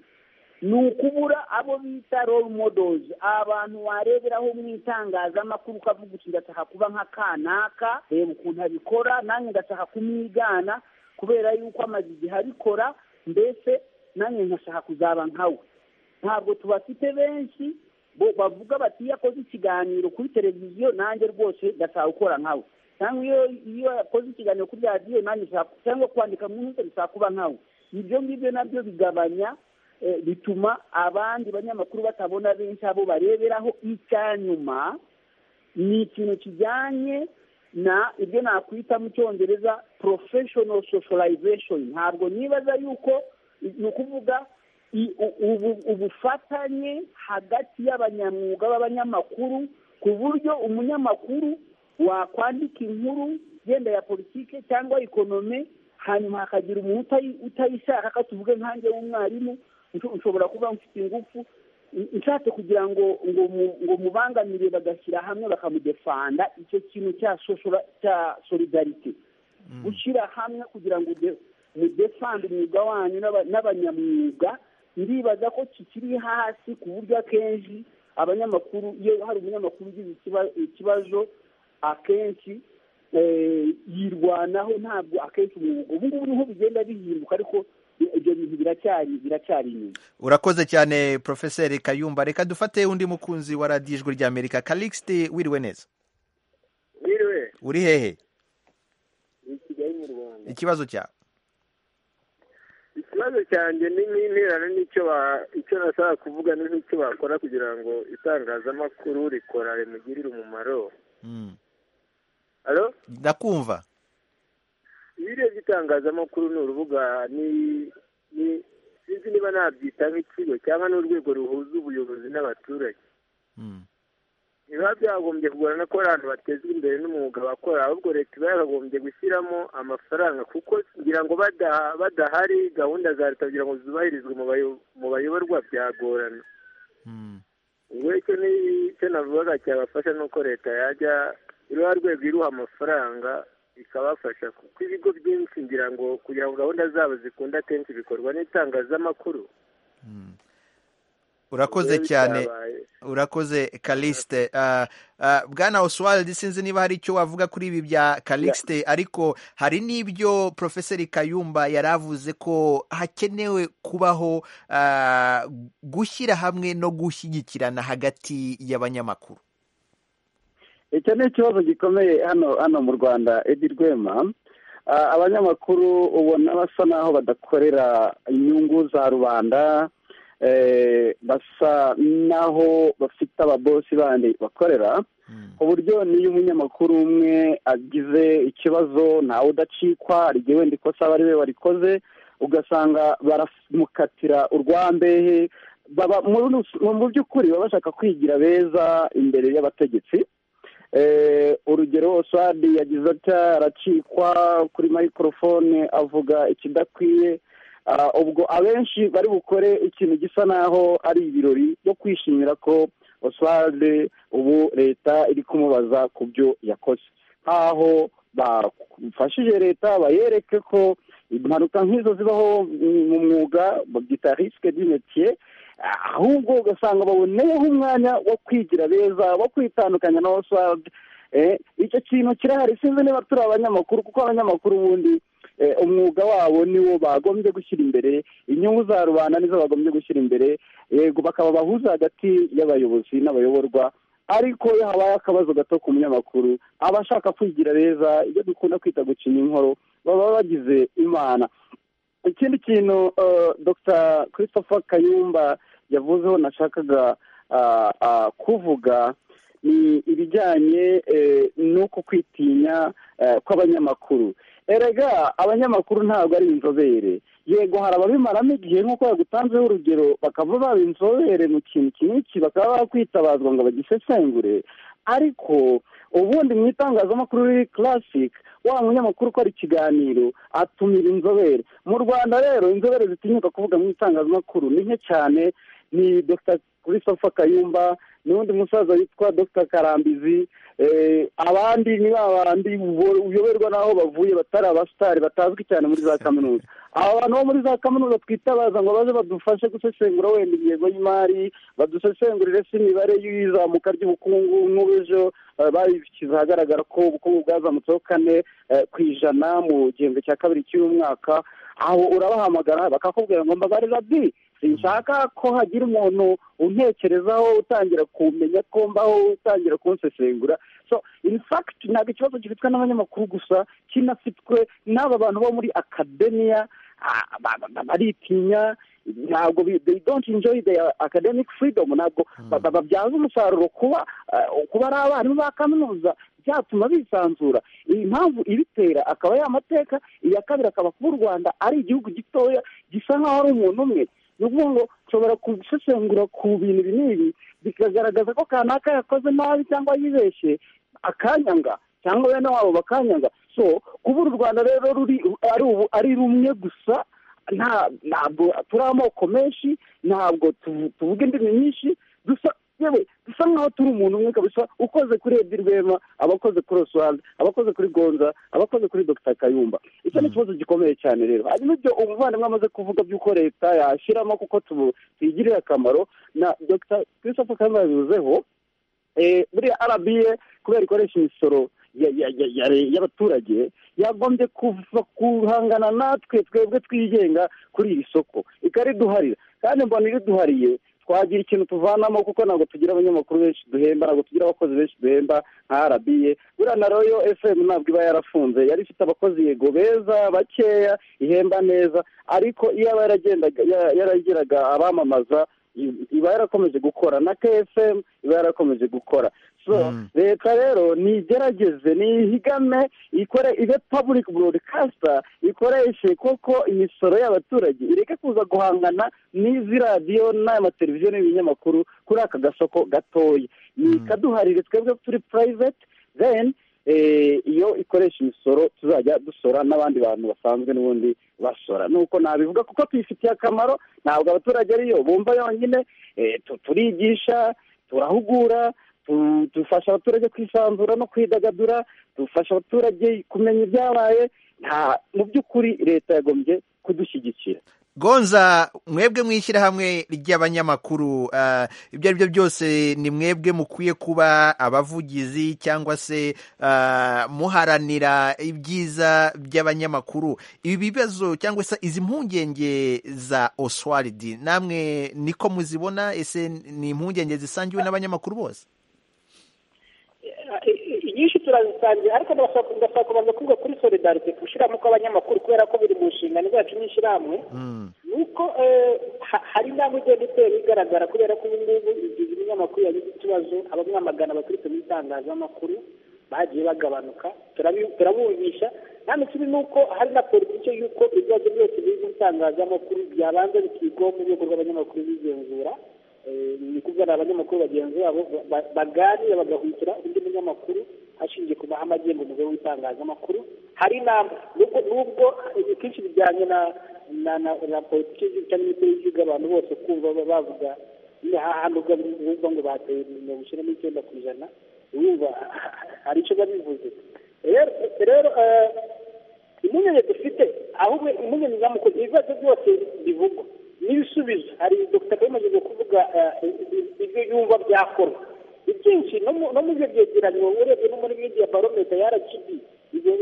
ni ukubura abo bita role models abantu wareberaho mu itangazamakuru ukavuga uti ndashaka kuba nka kanaka reba ukuntu abikora nanjye ndashaka kumwigana kubera yuko amaze igihe abikora mbese nanjye nkashaka kuzaba nkawe ntabwo tubafite benshi bo bavuga bati iyo akoze ikiganiro kuri televiziyo nanjye rwose ndashaka gukora nkawe cyangwa iyo iyo yakoze ikiganiro kuri radiyo nanjye nshaka cyangwa kwandika mu nkiko ndashaka kuba nkawe ibyo ngibyo nabyo bigabanya eh, bituma abandi banyamakuru batabona benshi abo bareberaho icyanyuma ni ikintu kijyanye na ibyo nakwita mu cyongereza professional socialization ntabwo nibaza yuko ni ukuvuga i- u- ubu- ubufatanye hagati y'abanyamwuga b'abanyamakuru ku buryo umunyamakuru wakwandika inkuru yenda ya politike cyangwa ekonome hanyuma hakagira umuntu utayi- utayishaka ko tuvuge nkanjye w'umwarimu nsho- nshobora kuba mfite ingufu n- nshatse kugira ngo ngo mu- ngo mubangamire bagashyira hamwe bakamudefanda icyo kintu cya soshora cya solidarite gushyira hamwe kugira ngo ude- mudefande umwuga wanyu n'aba- n'abanyamwuga ndibaza ko kikiri hasi ku buryo akenshi abanyamakuru iyo hari umunyamakuru ugize ikibazo akenshi yirwanaho ntabwo akenshi umwuga ubu ngubu niho bigenda bihinduka ariko ibyo bintu biracyari biracyari inyuma urakoze cyane porofeseri kayumba reka dufate undi mukunzi wa radiyo ijwi ry'amerika karikisite wiriwe neza wiriwe uri hehe ni kigali mu rwanda ikibazo cyawe ikibazo cyanjye ni n'interano n'icyo icyo nashaka kuvuga n'icyo bakora kugira ngo itangazamakuru rikora rimugirire umumaro ndakumva iyo urebye itangazamakuru ni urubuga sinzi niba nabyita nk'ikigo cyangwa n'urwego ruhuza ubuyobozi n'abaturage biba byagombye kugorana ko abantu batezwa imbere n'umwuga bakora ahubwo leta iba yakagombye gushyiramo amafaranga kuko kugira ngo badahari gahunda za leta kugira ngo zubahirizwe mu bayoborwa byagorana ubwo icyo navugaga cyabafasha ni uko leta yajya iriho rwego iruha amafaranga ikabafasha kuko ibigo byinshi ngira ngo kugira ngo gahunda zabo zikunda akenshi bikorwa n'itangazamakuru urakoze cyane urakoze kalixite bwana oswald sinzi niba hari icyo wavuga kuri ibi bya kalixite ariko hari n'ibyo porofeseri kayumba yari avuze ko hakenewe kubaho gushyira hamwe no gushyigikirana hagati y'abanyamakuru icyo ni ikibazo gikomeye hano hano mu rwanda edi rwema abanyamakuru ubona basa n'aho badakorera inyungu za rubanda basa n'aho bafite ababosi bandi bakorera ku buryo n'iyo umunyamakuru umwe agize ikibazo ntawe udacikwa igihe wenda ikosa aba ari we warikoze ugasanga baramukatira urwambehe mu by'ukuri baba bashaka kwigira beza imbere y'abategetsi urugero oswadi yagize atya aracikwa kuri mayikorofone avuga ikidakwiye ubwo abenshi bari bukore ikintu gisa naho ari ibirori byo kwishimira ko oswadi ubu leta iri kumubaza ku byo yakoze nk'aho bafashije leta bayereke ko impanuka nk'izo zibaho mu mwuga babyita risike dimetiye ahubwo ugasanga baboneyeho umwanya wo kwigira beza wo kwitandukanya na oswadi icyo kintu kirahari sinzi niba turi abanyamakuru kuko abanyamakuru ubundi umwuga wabo niwo bagombye gushyira imbere inyungu za rubanda nizo bagombye gushyira imbere yego bakaba bahuza hagati y'abayobozi n'abayoborwa ariko iyo habaye akabazo gato ku munyamakuru abashaka kwigira beza ibyo dukunda kwita gucinya inkoro baba bagize imana ikindi kintu dr christopher kayumba yavuzeho nashakaga kuvuga ni ibijyanye n'uko kwitinya kw'abanyamakuru erega abanyamakuru ntabwo ari inzobere yego hari ababimaramo igihe nk'uko yagutanzeho urugero bakaba baba inzobere mu kintu kiniki bakaba bakwitazwa ngo bagisesengure ariko ubundi mu itangazamakuru riri karasike wa munyamakuru ukora ikiganiro atumira inzobere mu rwanda rero inzobere zitinyuka kuvuga mu itangazamakuru ni nke cyane ni dr christopher kayumba n'undi musaza witwa dr karambizi abandi ni bandi uyoberwa n'aho bavuye batari abasitari batazwi cyane muri za kaminuza aba bantu bo muri za kaminuza twitabaza ngo baze badufashe gusesengura wenda ingengo y'imari badusesengurire se imibare y'izamuka ry'ubukungu nk'ubujo babishyize ahagaragara ko ubukungu bwazamutseho kane ku ijana mu gihembwe cya kabiri cy'uyu mwaka aho urabahamagara bakakubwira ngo mbabarira bi sinshaka ko hagira umuntu untekerezaho utangira kumenya ko mbaho utangira kunsesengura so in fact ntabwo ikibazo gifitwe n'abanyamakuru gusa kinafitwe n'aba bantu bo muri akademiya baritinya ntabwo they don't enjoy their academic freedom ntabwo babyaza umusaruro kuba kuba ari abarimu ba kaminuza byatuma bisanzura iyi mpamvu ibitera akaba ari amateka iya kabiri akaba kuba u rwanda ari igihugu gitoya gisa nk'aho ari umuntu umwe ni ukuvuga ngo nshobora gusesengura ku bintu binini bikagaragaza ko kanaka yakoze nabi cyangwa yibeshye akanyanga cyangwa bene wabo bakanyanga so kuba uru rwanda rero ari rumwe gusa ntabwo turi amoko menshi ntabwo tuvuga indimi nyinshi dusa yewe dusa nkaho turi umuntu umwe kabisa ukoze kuri edi rwema abakoze kuri oswald abakoze kuri gonza abakoze kuri dr kayumba icyo ni ikibazo gikomeye cyane rero hanyuma ibyo umuvandimwe amaze kuvuga by'uko leta yashyiramo kuko tuyigirira akamaro na dr christophe kayumba yabivuzeho buriya arabiye kubera ikoresha imisoro y'abaturage yagombye kuva guhangana natwe twebwe twigenga kuri iri soko ikariduharira kandi mbona iriduhariye twagira ikintu tuvanamo kuko ntabwo tugira abanyamakuru benshi duhemba ntabwo tugira abakozi benshi duhemba nka arabiye buriya na royo efemu ntabwo iba yarafunze yari ifite abakozi yego beza bakeya ihemba neza ariko iyo aba yaragendaga yaragiraga abamamaza iba yarakomeje gukora na kfm iba yarakomeje gukora leta rero nigerageze nihigame ikore ibe paburike burodikasita ikoreshe koko imisoro y'abaturage ireke kuza guhangana n'izi radiyo n'aya mateleviziyo n'ibinyamakuru kuri aka gasoko gatoya ikaduharire twebwe turi purayiveti deni iyo ikoresha imisoro tuzajya dusora n'abandi bantu basanzwe n'ubundi basora nuko nabivuga kuko tuyifitiye akamaro ntabwo abaturage ariyo bumva yonyine turigisha turahugura dufasha abaturage kwisanzura no kwidagadura dufasha abaturage kumenya ibyabaye nta mu by'ukuri leta yagombye kudushyigikira gonza mwebwe mu ishyirahamwe ry'abanyamakuru ibyo ari byo byose ni mwebwe mukwiye kuba abavugizi cyangwa se muharanira ibyiza by'abanyamakuru ibibazo cyangwa se izi mpungenge za oswaridi namwe niko muzibona ese ni impungenge zisangiwe n'abanyamakuru bose inyinshi turazisangira ariko ndashaka kubanza kuvuga kuri solidarite gushyiramo kw'abanyamakuru kubera ko biri mu nshingano zacu n'ishyirahamwe ni uko hari intambwe igenda itera igaragara kubera ko ubu ngubu igihe ibinyamakuru yagize ikibazo abamwamagana abaturutse mu itangazamakuru bagiye bagabanuka turabumvisha kandi ikindi ni uko hari na politiki y'uko ibibazo byose biri mu itangazamakuru byabanza bikigwaho mu rwego rw'abanyamakuru bigenzura ni kuvuga abanyamakuru bagenzi babo baganira bagahukira undi munyamakuru hashingiye ku mahame agenga umugabo w'itangazamakuru hari inama nubwo kenshi bijyanye na na politiki cyangwa imikorere y'abantu bose kumva bavuga hano ubwo ngo bateye mirongo icyenda n'icyenda ku ijana wumva hari icyo biba bivuze rero impungenge dufite ahubwo impungenge zamukoze ibibazo byose bivugwa n'ibisubizo hari dr kayumageze kuvuga ibyo yumva byakorwa ibyinshi no mu byo byegeranyo urebye no muri media barometa ya rgb ibyo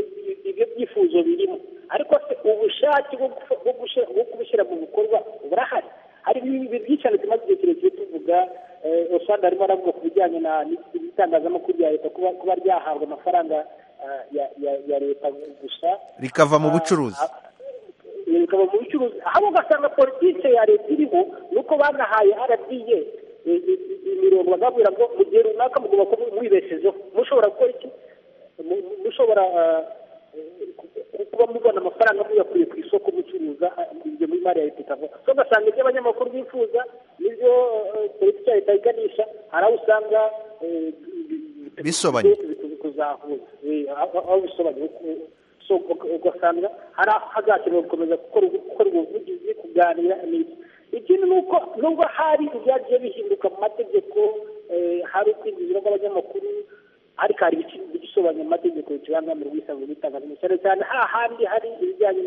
byifuzo birimo ariko se ubushake bwo kubishyira mu bikorwa burahari hari byinshi cyane tumaze igihe kirekire tuvuga usanga arimo aravuga ku bijyanye n'itangazamakuru rya leta kuba ryahabwa amafaranga ya leta gusa rikava mu bucuruzi bikaba mu bucuruzi aho ugasanga politiki ya leta iriho ni uko banahaye arabiye imirongo bagabura ngo mu gihe runaka mugomba kuba mwibeshejeho mushobora gukora iki mushobora kuba mubona amafaranga muyakuye ku isoko mucuruza ibyo muri mari ya leta ikava so ugasanga ibyo abanyamakuru bifuza n'ibyo politiki ya leta iganisha hari aho usanga bisobanye kuzahuza aho bisobanye ugasanga hari hazakenewe gukomeza gukora ubuvugizi kuganira ikindi ni uko nubwo hari ibyagiye bihinduka mu mategeko hari ukwinjizwa kw'abanyamakuru ariko hari ibisobanura amategeko bikibangamira ubwisanzure bw'itangazamakuru cyane cyane hahandi hari ibijyanye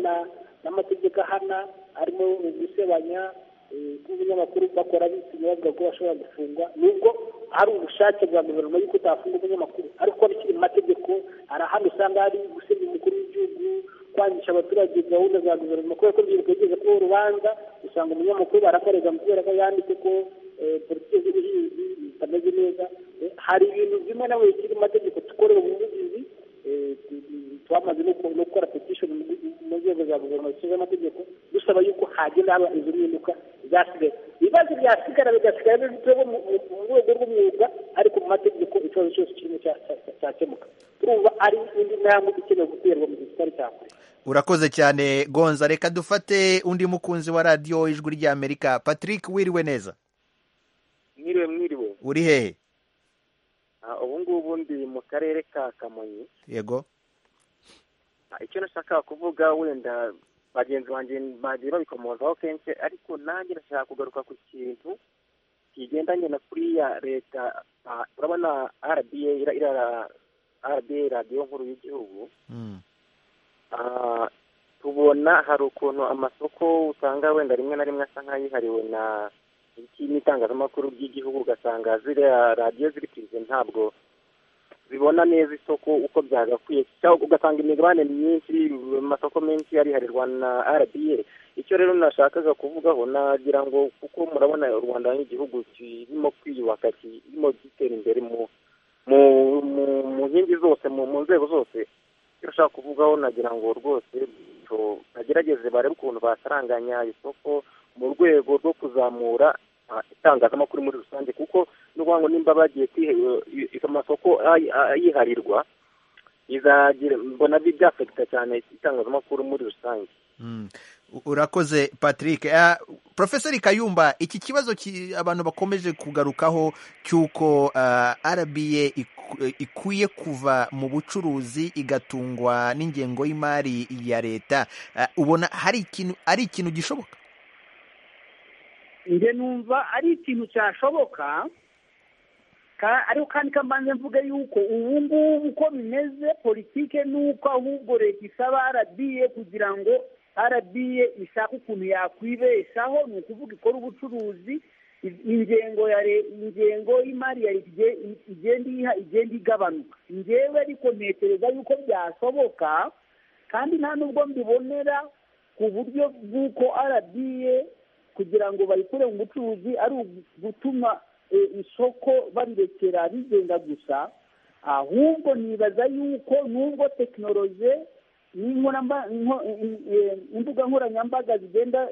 n'amategeko ahana harimo gusebanya kuba umunyamakuru bakora bitinya bavuga ko bashobora gufungwa nubwo hari ubushake bwa guverinoma y'uko utafunga umunyamakuru ariko bikiri mu mategeko hari ahandi usanga hari gusebya umukuru w'igihugu kwangisha abaturage gahunda za guverinoma kubera ko urubyiruko rugeze kuba urubanza usanga umunyamakuru barakorega kubera ko yanditse ko politiki z'ubuhinzi zitameze neza hari ibintu bimwe na bimwe bikiri mu mategeko dukorera ubuvugizi twamaze no gukora petishoni mu nzego za guverinoma zishinzwe amategeko dusaba yuko hagenda haba izo mpinduka zasigaye ibibazo byasigara bigasigara bifiteho mu rwego rw'umwuga ariko mu mategeko ikibazo cyose kirimo cyakemuka turumva ari indi ntambwe ikenewe guterwa mu gihe kitari cya kure urakoze cyane gonza reka dufate undi mukunzi wa radiyo ijwi ry'amerika patrick wiriwe neza mwiriwe mwiriwe uri hehe ubu ngubu ndi mu karere ka kamonyi yego icyo nashaka kuvuga wenda bagenzi banjye bagiye babikomozaho kenshi ariko nanjye nashaka kugaruka ku kintu kigendanye na kuriya leta urabona rba rba radiyo nkuru y'igihugu tubona hari ukuntu amasoko usanga wenda rimwe na rimwe asa nk'ayihariwe na iki n'itangazamakuru ry'igihugu ugasanga ziriya radiyo ziri kwize ntabwo zibona neza isoko uko byagakwiye cyangwa ugasanga imigabane myinshi amasoko menshi ariharirwa na rba icyo rero nashakaga kuvugaho nagira ngo kuko murabona u rwanda nk'igihugu kirimo kwiyubaka kirimo gitera imbere mu mu nkingi zose mu nzego zose icyo ushaka kuvugaho nagira ngo rwose bagerageze barebe ukuntu basaranganya isoko mu rwego rwo kuzamura itangazamakuru muri rusange kuko n'ubuvuga ngo nimba bagiye amasoko yiharirwa mbona byafekita cyane itangazamakuru muri rusange urakoze patrick porofeseri kayumba iki kibazo abantu bakomeje kugarukaho cy'uko rba ikwiye kuva mu bucuruzi igatungwa n'ingengo y'imari ya leta ubona hari ikintu ari ikintu gishoboka njye numva ari ikintu cyashoboka ariko kandi kambanze mvuge yuko ubu ngubu uko bimeze politike ni uko ahubwo leta isaba rba kugira ngo rba ishaka ukuntu yakwibeshaho ni ukuvuga ikora ubucuruzi ingengo ya ingengo y'imari ya leta igenda iyiha igenda igabanuka ngewe ariko ntekereza yuko byashoboka kandi nta n'ubwo mbibonera ku buryo bw'uko rba kugira ngo bayikure mu bucuruzi ari ugutuma isoko barirekera rigenda gusa ahubwo nibaza yuko n'ubwo tekinoloji imbuga nkoranyambaga zigenda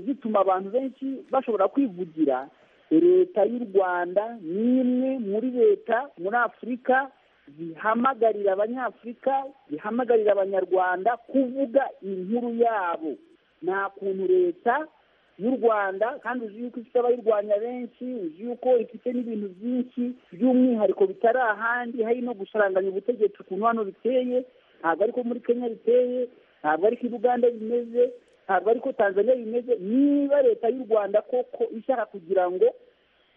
zituma abantu benshi bashobora kwivugira leta y'u rwanda ni imwe muri leta muri afurika zihamagarira abanyafurika zihamagarira abanyarwanda kuvuga inkuru yabo nta kuntu leta y'u rwanda kandi uzi yuko ifite abayirwanya benshi uzi yuko ifite n'ibintu byinshi by'umwihariko bitari ahandi hari no gusaranganya ubutegetsi ukuntu hano biteye ntabwo ariko muri kenya biteye ntabwo ariko uganda bimeze ntabwo ariko tanzania bimeze niba leta y'u rwanda koko ishaka kugira ngo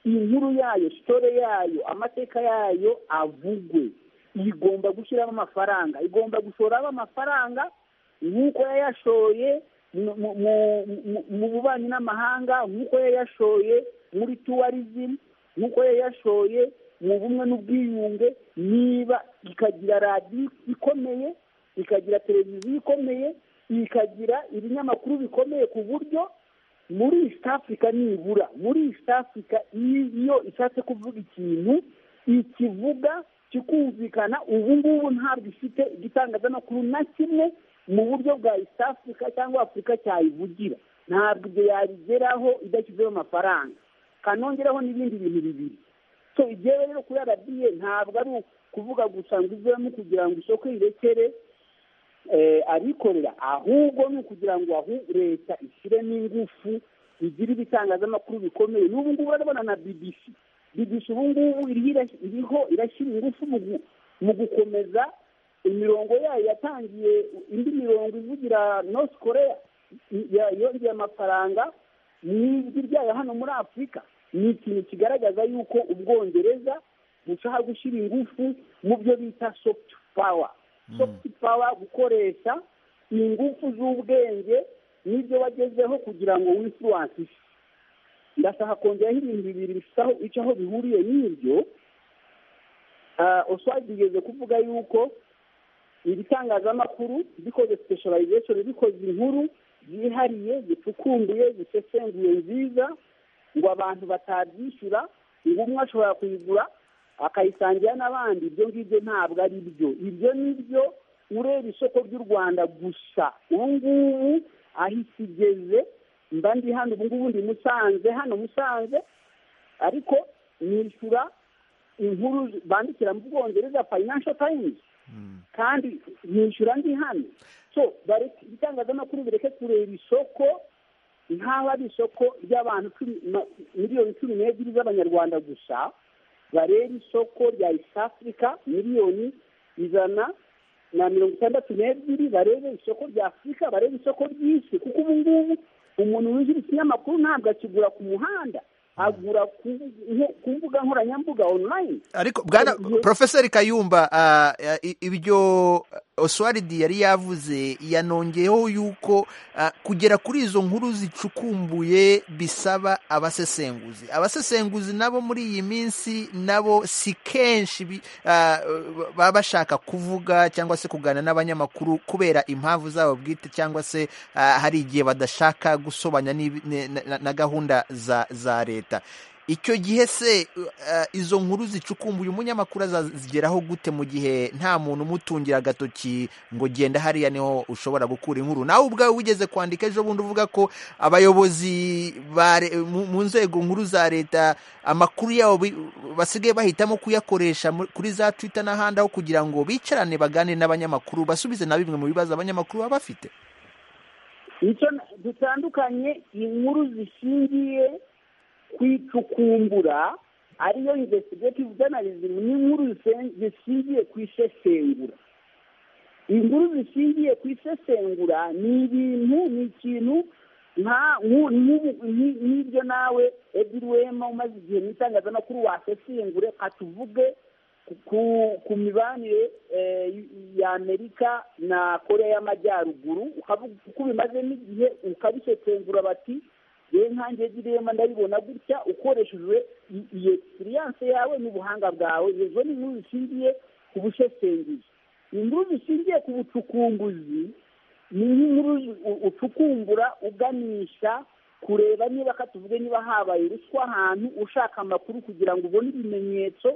inkuru yayo sitore yayo amateka yayo avugwe igomba gushyiramo amafaranga igomba gushoramo amafaranga nk'uko yayashoye mu bubanyi n'amahanga nk'uko yayashoye muri tuwarizimu nk'uko yayashoye mu bumwe n'ubwiyunge niba ikagira radiyo ikomeye ikagira televiziyo ikomeye ikagira ibinyamakuru bikomeye ku buryo muri east africa nibura muri east africa iyo ishatse kuvuga ikintu ikivuga kikumvikana ubu ngubu ntabwo ifite igitangazamakuru na kimwe mu buryo bwa east africa cyangwa afurika cyayivugira ntabwo ibyo yabigeraho idashyizeho amafaranga kanongeraho n'ibindi bintu bibiri so igihe rero kuri rba ntabwo ari ukuvuga gusa ngo ivemo kugira ngo isoko irekere abikorera ahubwo ni ukugira ngo leta ishyiremo ingufu igire ibitangazamakuru bikomeye n'ubu ngubu urabona na bbc bbc ubu ngubu iriho irashyira ingufu mu gukomeza imirongo yayo yatangiye indi mirongo ivugira north korea yongeye amafaranga mu ijwi ryayo hano muri afurika ni ikintu kigaragaza yuko ubwongereza bushaka gushyira ingufu mu byo bita soft power soft power gukoresha ingufu z'ubwenge n'ibyo wagezeho kugira ngo wifluwanse isi ndashaka kongeraho ibintu bibiri bifite icyo aho bihuriye n'ibyo oswadi igeze kuvuga yuko ibitangazamakuru bikoze specialization bikoze inkuru zihariye zicukumbuye zisesenguye nziza ngo abantu batabyishyura ngo umwe ashobora kuyigura akayisangira n'abandi ibyo ngibyo ntabwo ari byo ibyo ni byo ureba isoko ry'u rwanda gusa ubu ngubu aho ikigeze mba ndi hano ubu ngubu ndi musanze hano musanze ariko nishyura inkuru bandikira mu bwongereza fayinansho tayimuzi kandi nishyura ndi hano so ibitangazamakuru bireke kureba isoko nk'aho ari isoko ry'abantu miliyoni cumi n'ebyiri z'abanyarwanda gusa bareba isoko rya east africa miliyoni ijana na mirongo itandatu n'ebyiri barebe isoko rya afurika barebe isoko ry'isi kuko ubu ngubu umuntu winjira ikinyamakuru ntabwo akigura ku muhanda agura ku mbuga nkoranyambuga online ariko bwana porofeseri kayumba ibyo oswaridi yari yavuze yanongeyeho yuko kugera kuri izo nkuru zicukumbuye bisaba abasesenguzi abasesenguzi nabo muri iyi minsi nabo si kenshi baba bashaka kuvuga cyangwa se kuganira n'abanyamakuru kubera impamvu zabo bwite cyangwa se hari igihe badashaka gusobanya na gahunda za leta icyo gihe se izo nkuru zicukumbuye umunyamakuru azazigeraho gute mu gihe nta muntu umutungira agatoki ngo genda hariya niho ushobora gukura inkuru nawe ubwawe wigeze kwandika ejo bundi uvuga ko abayobozi mu nzego nkuru za leta amakuru yabo basigaye bahitamo kuyakoresha kuri za twita n'ahandi aho kugira ngo bicarane baganire n'abanyamakuru basubize na bimwe mu bibazo abanyamakuru baba bafite dutandukanye inkuru zishingiye kwicukumbura ariyo investigative journalism ni inkuru zishingiye ku isesengura inkuru zishingiye ku isesengura ni ibintu ni ikintu nk'ibyo nawe edwin wema umaze igihe mu itangazamakuru wasesengure katuvuge ku mibanire y'amerika na korea y'amajyaruguru ukavuga uko bimaze n'igihe ukabisesengura bati yewe nkange girema ndabibona gutya ukoreshejwe iyi egisperiyanse yawe n'ubuhanga bwawe izo ni inkuru zishingiye ku busesenguzi inkuru zishingiye ku bucukumbuzi ni nk'inkuru ucukumbura uganisha kureba niba katuvuge niba habaye ruswa ahantu ushaka amakuru kugira ngo ubone ibimenyetso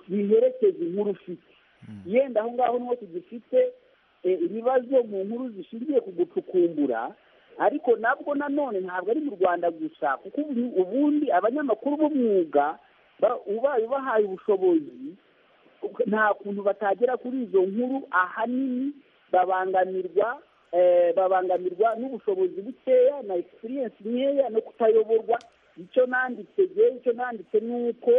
biherekeza inkuru ufite yenda aho ngaho niho tugifite ibibazo mu nkuru zishingiye ku gucukumbura ariko nabwo nanone ntabwo ari mu rwanda gusa kuko ubundi abanyamakuru b'umwuga ubaye ubahaye ubushobozi nta kuntu batagera kuri izo nkuru ahanini babangamirwa babangamirwa n'ubushobozi bukeya na egisperiyensi nkeya no kutayoborwa icyo nanditse igihe icyo nanditse ni uko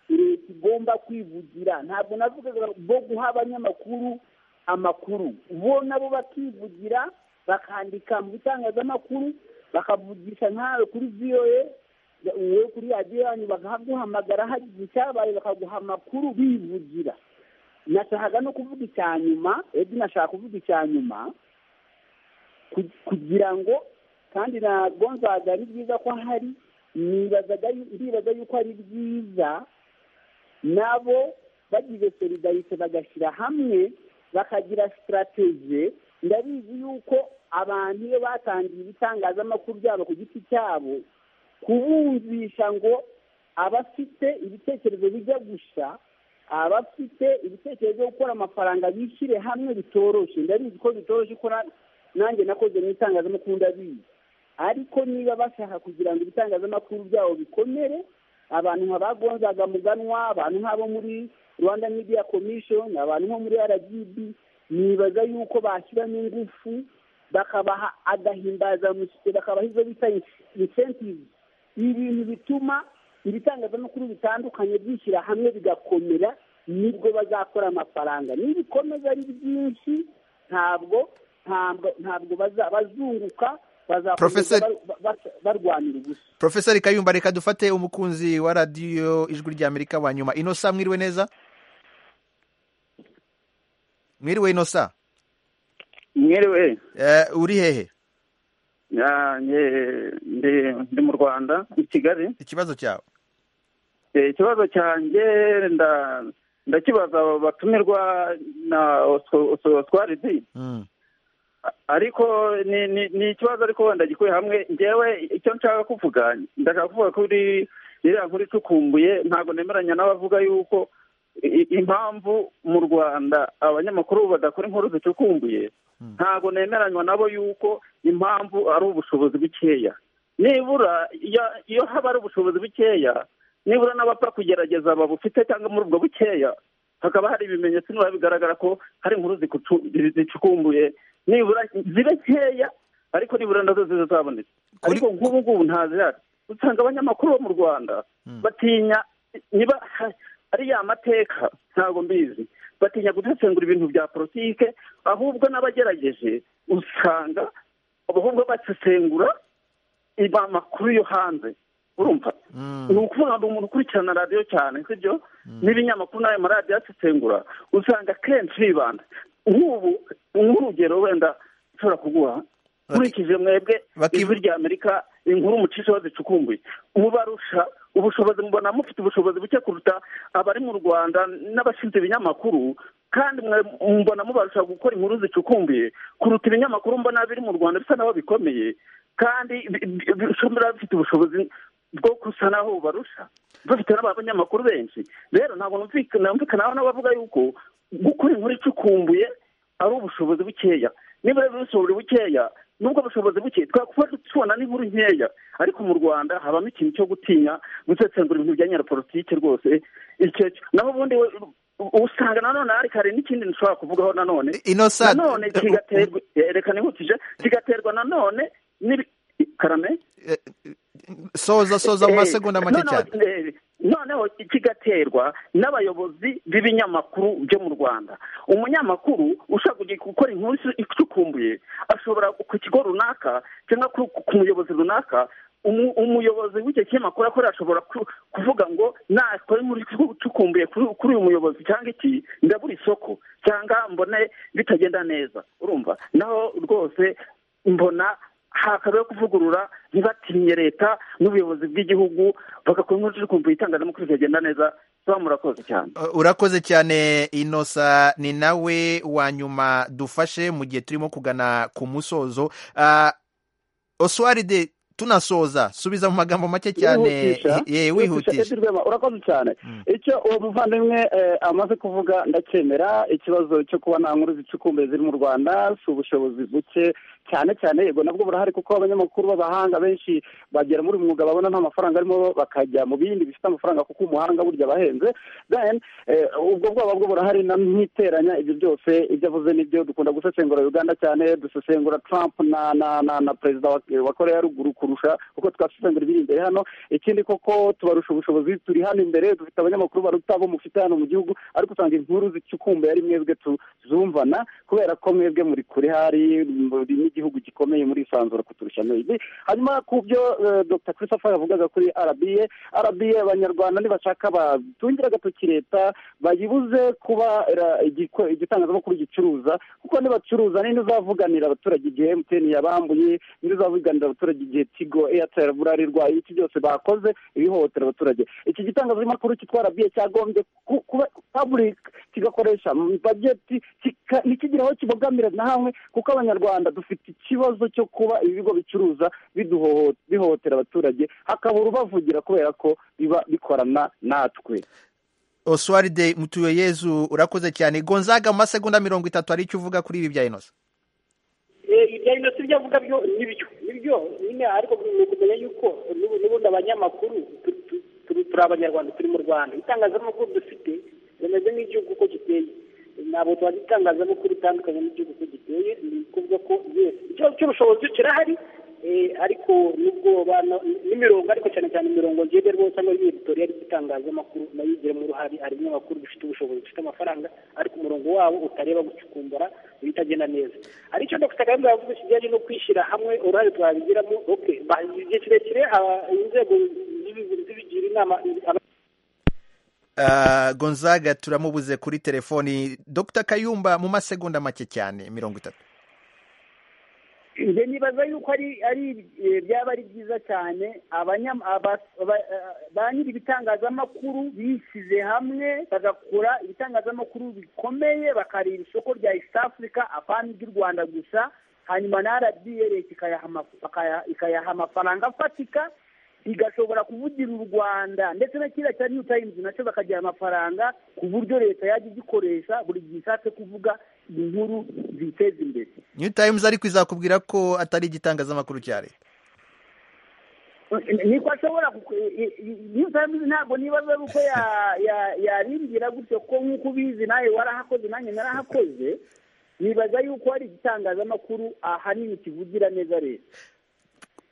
leta igomba kwivugira ntabwo navugaga bo guha abanyamakuru amakuru bo nabo bakivugira bakandika mu bitangazamakuru bakavugisha nkawe kuri viyoye wowe kuri radiyo yanyu bakaguhamagara hagize icyabaye bakaguha amakuru bivugira nashakaga no kuvuga icya nyuma ebyiri nashaka kuvuga icya nyuma kugira ngo kandi ntabwo nzaga ari byiza ko hari ndibaza yuko ari byiza nabo bagize solidarite bagashyira hamwe bakagira sitarategi ndabizi yuko abantu iyo batangiye ibitangazamakuru byabo ku giti cyabo kubumvisha ngo abafite ibitekerezo bijya gusa abafite ibitekerezo byo gukora amafaranga bishyire hamwe bitoroshye ndabizi ko bitoroshye ko nanjye nakoze mu itangazamakuru ndabizi ariko niba bashaka kugira ngo ibitangazamakuru byabo bikomere abantu nka ba gonzaga muganwa abantu nk'abo muri rwanda media commission abantu nko muri rgb nibaza yuko bashyiramo ingufu bakabaha agahimbazamusyi bakabaha izo bita insentivu ibintu bituma ibitangazamakuru bitandukanye bishyira hamwe bigakomera nibwo bazakora amafaranga nibikomeza ari byinshi ntabwo ntabwo bazunguka barwanira ubusa porofeseri kayumba reka dufate umukunzi wa radiyo ijwi rya amerika wa nyuma ino saa mwiriwe neza mwiriwe ino saa mwiriwe uri hehe ndi mu rwanda i kigali ikibazo cyawe ikibazo cyanjye ndakibaza batumirwa na oswaridi ariko ni ikibazo ariko wenda gikuye hamwe ngewe icyo nshaka kuvuga ndashaka kuvuga kuri iriya nkuru icukumbuye ntabwo nemeranya n'abavuga yuko impamvu mu rwanda abanyamakuru badakora inkuru zicukumbuye ntabwo nemeranywa nabo yuko impamvu ari ubushobozi bukeya nibura iyo haba ari ubushobozi bukeya nibura n'abapfa kugerageza babufite cyangwa muri ubwo bukeya hakaba hari ibimenyetso niba bigaragara ko hari inkuru zicukumbuye nibura zibe nkeya ariko nibura nazo zizaboneka ariko nk'ubu ngubu ntazihari usanga abanyamakuru bo mu rwanda batinya niba ariya mateka ntabwo mbizi batinya gusesengura ibintu bya politike ahubwo n'abagerageje usanga ahubwo basesengura amakuru yo hanze urumva ni ukuvuga ngo umuntu ukurikirana radiyo cyane sibyo n'ibinyamakuru n'ayo maradiyo asesengura usanga akenshi bibanda nk'ubu nk'urugero wenda ushobora kuguha nkurikije mwebwe ijwi rya amerika inkuru mucishaho zicukumbuye mubarusha ubushobozi mubona mufite ubushobozi buke kuruta abari mu rwanda n'abashinzwe ibinyamakuru kandi mbona mubarusha gukora inkuru zicukumbuye kuruta ibinyamakuru mbona biri mu rwanda bisa naho bikomeye kandi bishobora bifite ubushobozi bwo gusa naho bubarusha bafite n'abanyamakuru benshi rero ntabwo numvikana n'abavuga yuko gukora inkuru icukumbuye ari ubushobozi bukeya niba rero ubushobozi bukeya nubwo bushobozi buke twakuba tubona n'inkuru nkeya ariko mu rwanda habamo ikintu cyo gutinya gusesengura ibintu bya nyirapolitike rwose icyo naho ubundi usanga nanone hari kare n'ikindi nshobora kuvugaho nanone nanone kigaterwa reka nihutije kigaterwa nanone karame soza soza mu masegonda make cyane noneho kigaterwa n'abayobozi b'ibinyamakuru byo mu rwanda umunyamakuru ushaka gukora inkuru icukumbuye ashobora ku kigo runaka cyangwa ku muyobozi runaka umuyobozi w'icyo kinyamakuru akora ashobora kuvuga ngo nakora inkuru icukumbuye kuri uyu muyobozi cyangwa iki ndabura isoko cyangwa mbone bitagenda neza urumva naho rwose mbona hakaba yo kuvugurura ntibatinye leta n'ubuyobozi bw'igihugu bagakora inkuru icukumbuye itangazamakuru ikagenda neza tuba murakoze cyane urakoze cyane inosa ni nawe wa nyuma dufashe mu gihe turimo kugana ku musozo oswaride tunasoza subiza mu magambo make cyane wihutisha urakoze cyane icyo uwo muvandimwe amaze kuvuga ndakemera ikibazo cyo kuba nta nkuru zicukumbuye ziri mu rwanda si ubushobozi buke cyane cyane yego nabwo burahari kuko abanyamakuru b'abahanga benshi bagera muri mwuga babona nta mafaranga arimo bakajya mu bindi bifite amafaranga kuko umuhanga burya abahenze then ubwo bwoba bwo burahari na ntiteranya ibyo byose ibyo avuze n'ibyo dukunda gusesengura uganda cyane dusesengura trump na na na perezida wa korea ya ruguru kurusha kuko twasesengura ibiri imbere hano ikindi koko tubarusha ubushobozi turi hano imbere dufite abanyamakuru baruta abo mufite hano mu gihugu ariko usanga inkuru zicukumbuye ari mwebwe tuzumvana kubera ko mwebwe muri kure hari igihugu gikomeye muri isanzura kuturusha n'ibi hanyuma ku byo dr christopher yavugaga kuri arabiye arabiye abanyarwanda nibashaka batungira agatoki leta bayibuze kuba igitangazamakuru gicuruza kuko nibacuruza ninde uzavuganira abaturage igihe emutiyeni yabambuye ninde uzavuganira abaturage igihe tigo eyateri burarirwa iki byose bakoze ibihohotera abaturage iki gitangazamakuru cyitwa arabiye cyagombye kuba paburike kigakoresha bajeti ntikigira aho kibogamira na hamwe kuko abanyarwanda dufite ikibazo cyo kuba ibigo bicuruza bihohotera abaturage hakabura ubavugira kubera ko biba bikorana natwe oswaride mutuye yezu urakoze cyane gonzaga mu masegonda mirongo itatu hari icyo uvuga kuri ibi bya inosi ibya inosi ibyo avuga byo ni byo ni byo nyine ariko ni ukumenya yuko n'ubundi abanyamakuru turi abanyarwanda turi mu rwanda itangazamakuru dufite rimeze nk'igihugu uko giteye ntabwo tuba itangazamakuru itandukanye n'igihugu uko giteye ni ukuvuga ko yesi ikibazo cy'ubushobozi kirahari ariko n'ubwoba n'imirongo ariko cyane cyane imirongo ngiye rwose cyangwa n'imitorere y'itangazamakuru nayo igiramo uruhare hari ibinyamakuru bifite ubushobozi bifite amafaranga ariko umurongo wabo utareba gucukumbura ibitagenda neza hari icyo dr kagame yavuze kijyanye no kwishyira hamwe uruhare twabigiramo igihe kirekire inzego zibigira inama gonzaga turamubuze kuri telefoni dr kayumba mu masegonda make cyane mirongo itatu nibaza yuko ari byaba ari byiza cyane ba nyiri ibitangazamakuru bishyize hamwe bagakora ibitangazamakuru bikomeye bakareba isoko rya east africa apana iry'u rwanda gusa hanyuma na rba leta ikayaha amafaranga afatika igashobora kuvugira u rwanda ndetse na kiriya cya new times nacyo bakagira amafaranga ku buryo leta yajya igikoresha buri gihe ishatse kuvuga inkuru ziteza imbere new times ariko izakubwira ko atari igitangazamakuru cya leta niko ashobora new times ntabwo nibaza ari uko yarimbwira gutyo ko nk'uko ubizi nawe warahakoze nanjye narahakoze nibaza yuko hari igitangazamakuru ahanini kivugira neza leta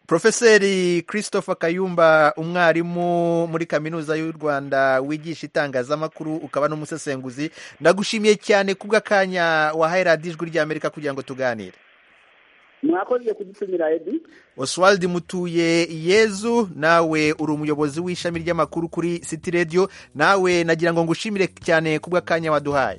Profeseri christopher kayumba umwarimu muri kaminuza y'u rwanda wigisha itangazamakuru ukaba n'umusesenguzi ndagushimiye cyane kubw'akanya wahaye radiyo ijwi ry'amerika kugira ngo tuganire mwakoze kudutumira edi oswald mutuye yezu nawe uri umuyobozi w'ishami ry'amakuru kuri city radio nawe nagira ngo ngushimire cyane ku bw'akanya waduhaye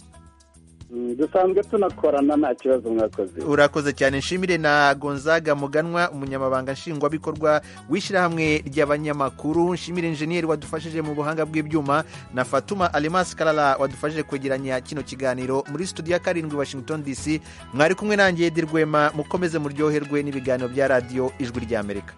dusanzwe tunakorana nta kibazo mwakoze urakoze cyane nshimire na gonzaga muganwa umunyamabanga nshingwabikorwa w'ishyirahamwe ry'abanyamakuru nshimire injeniyeri wadufashije mu buhanga bw'ibyuma na fatuma alemasi karara wadufashije kwegeranya kino kiganiro muri studio ya karindwi washington dc mwari kumwe nanjye dirwema mukomeze muryoherwe n'ibiganiro bya radiyo ijwi ry'amerika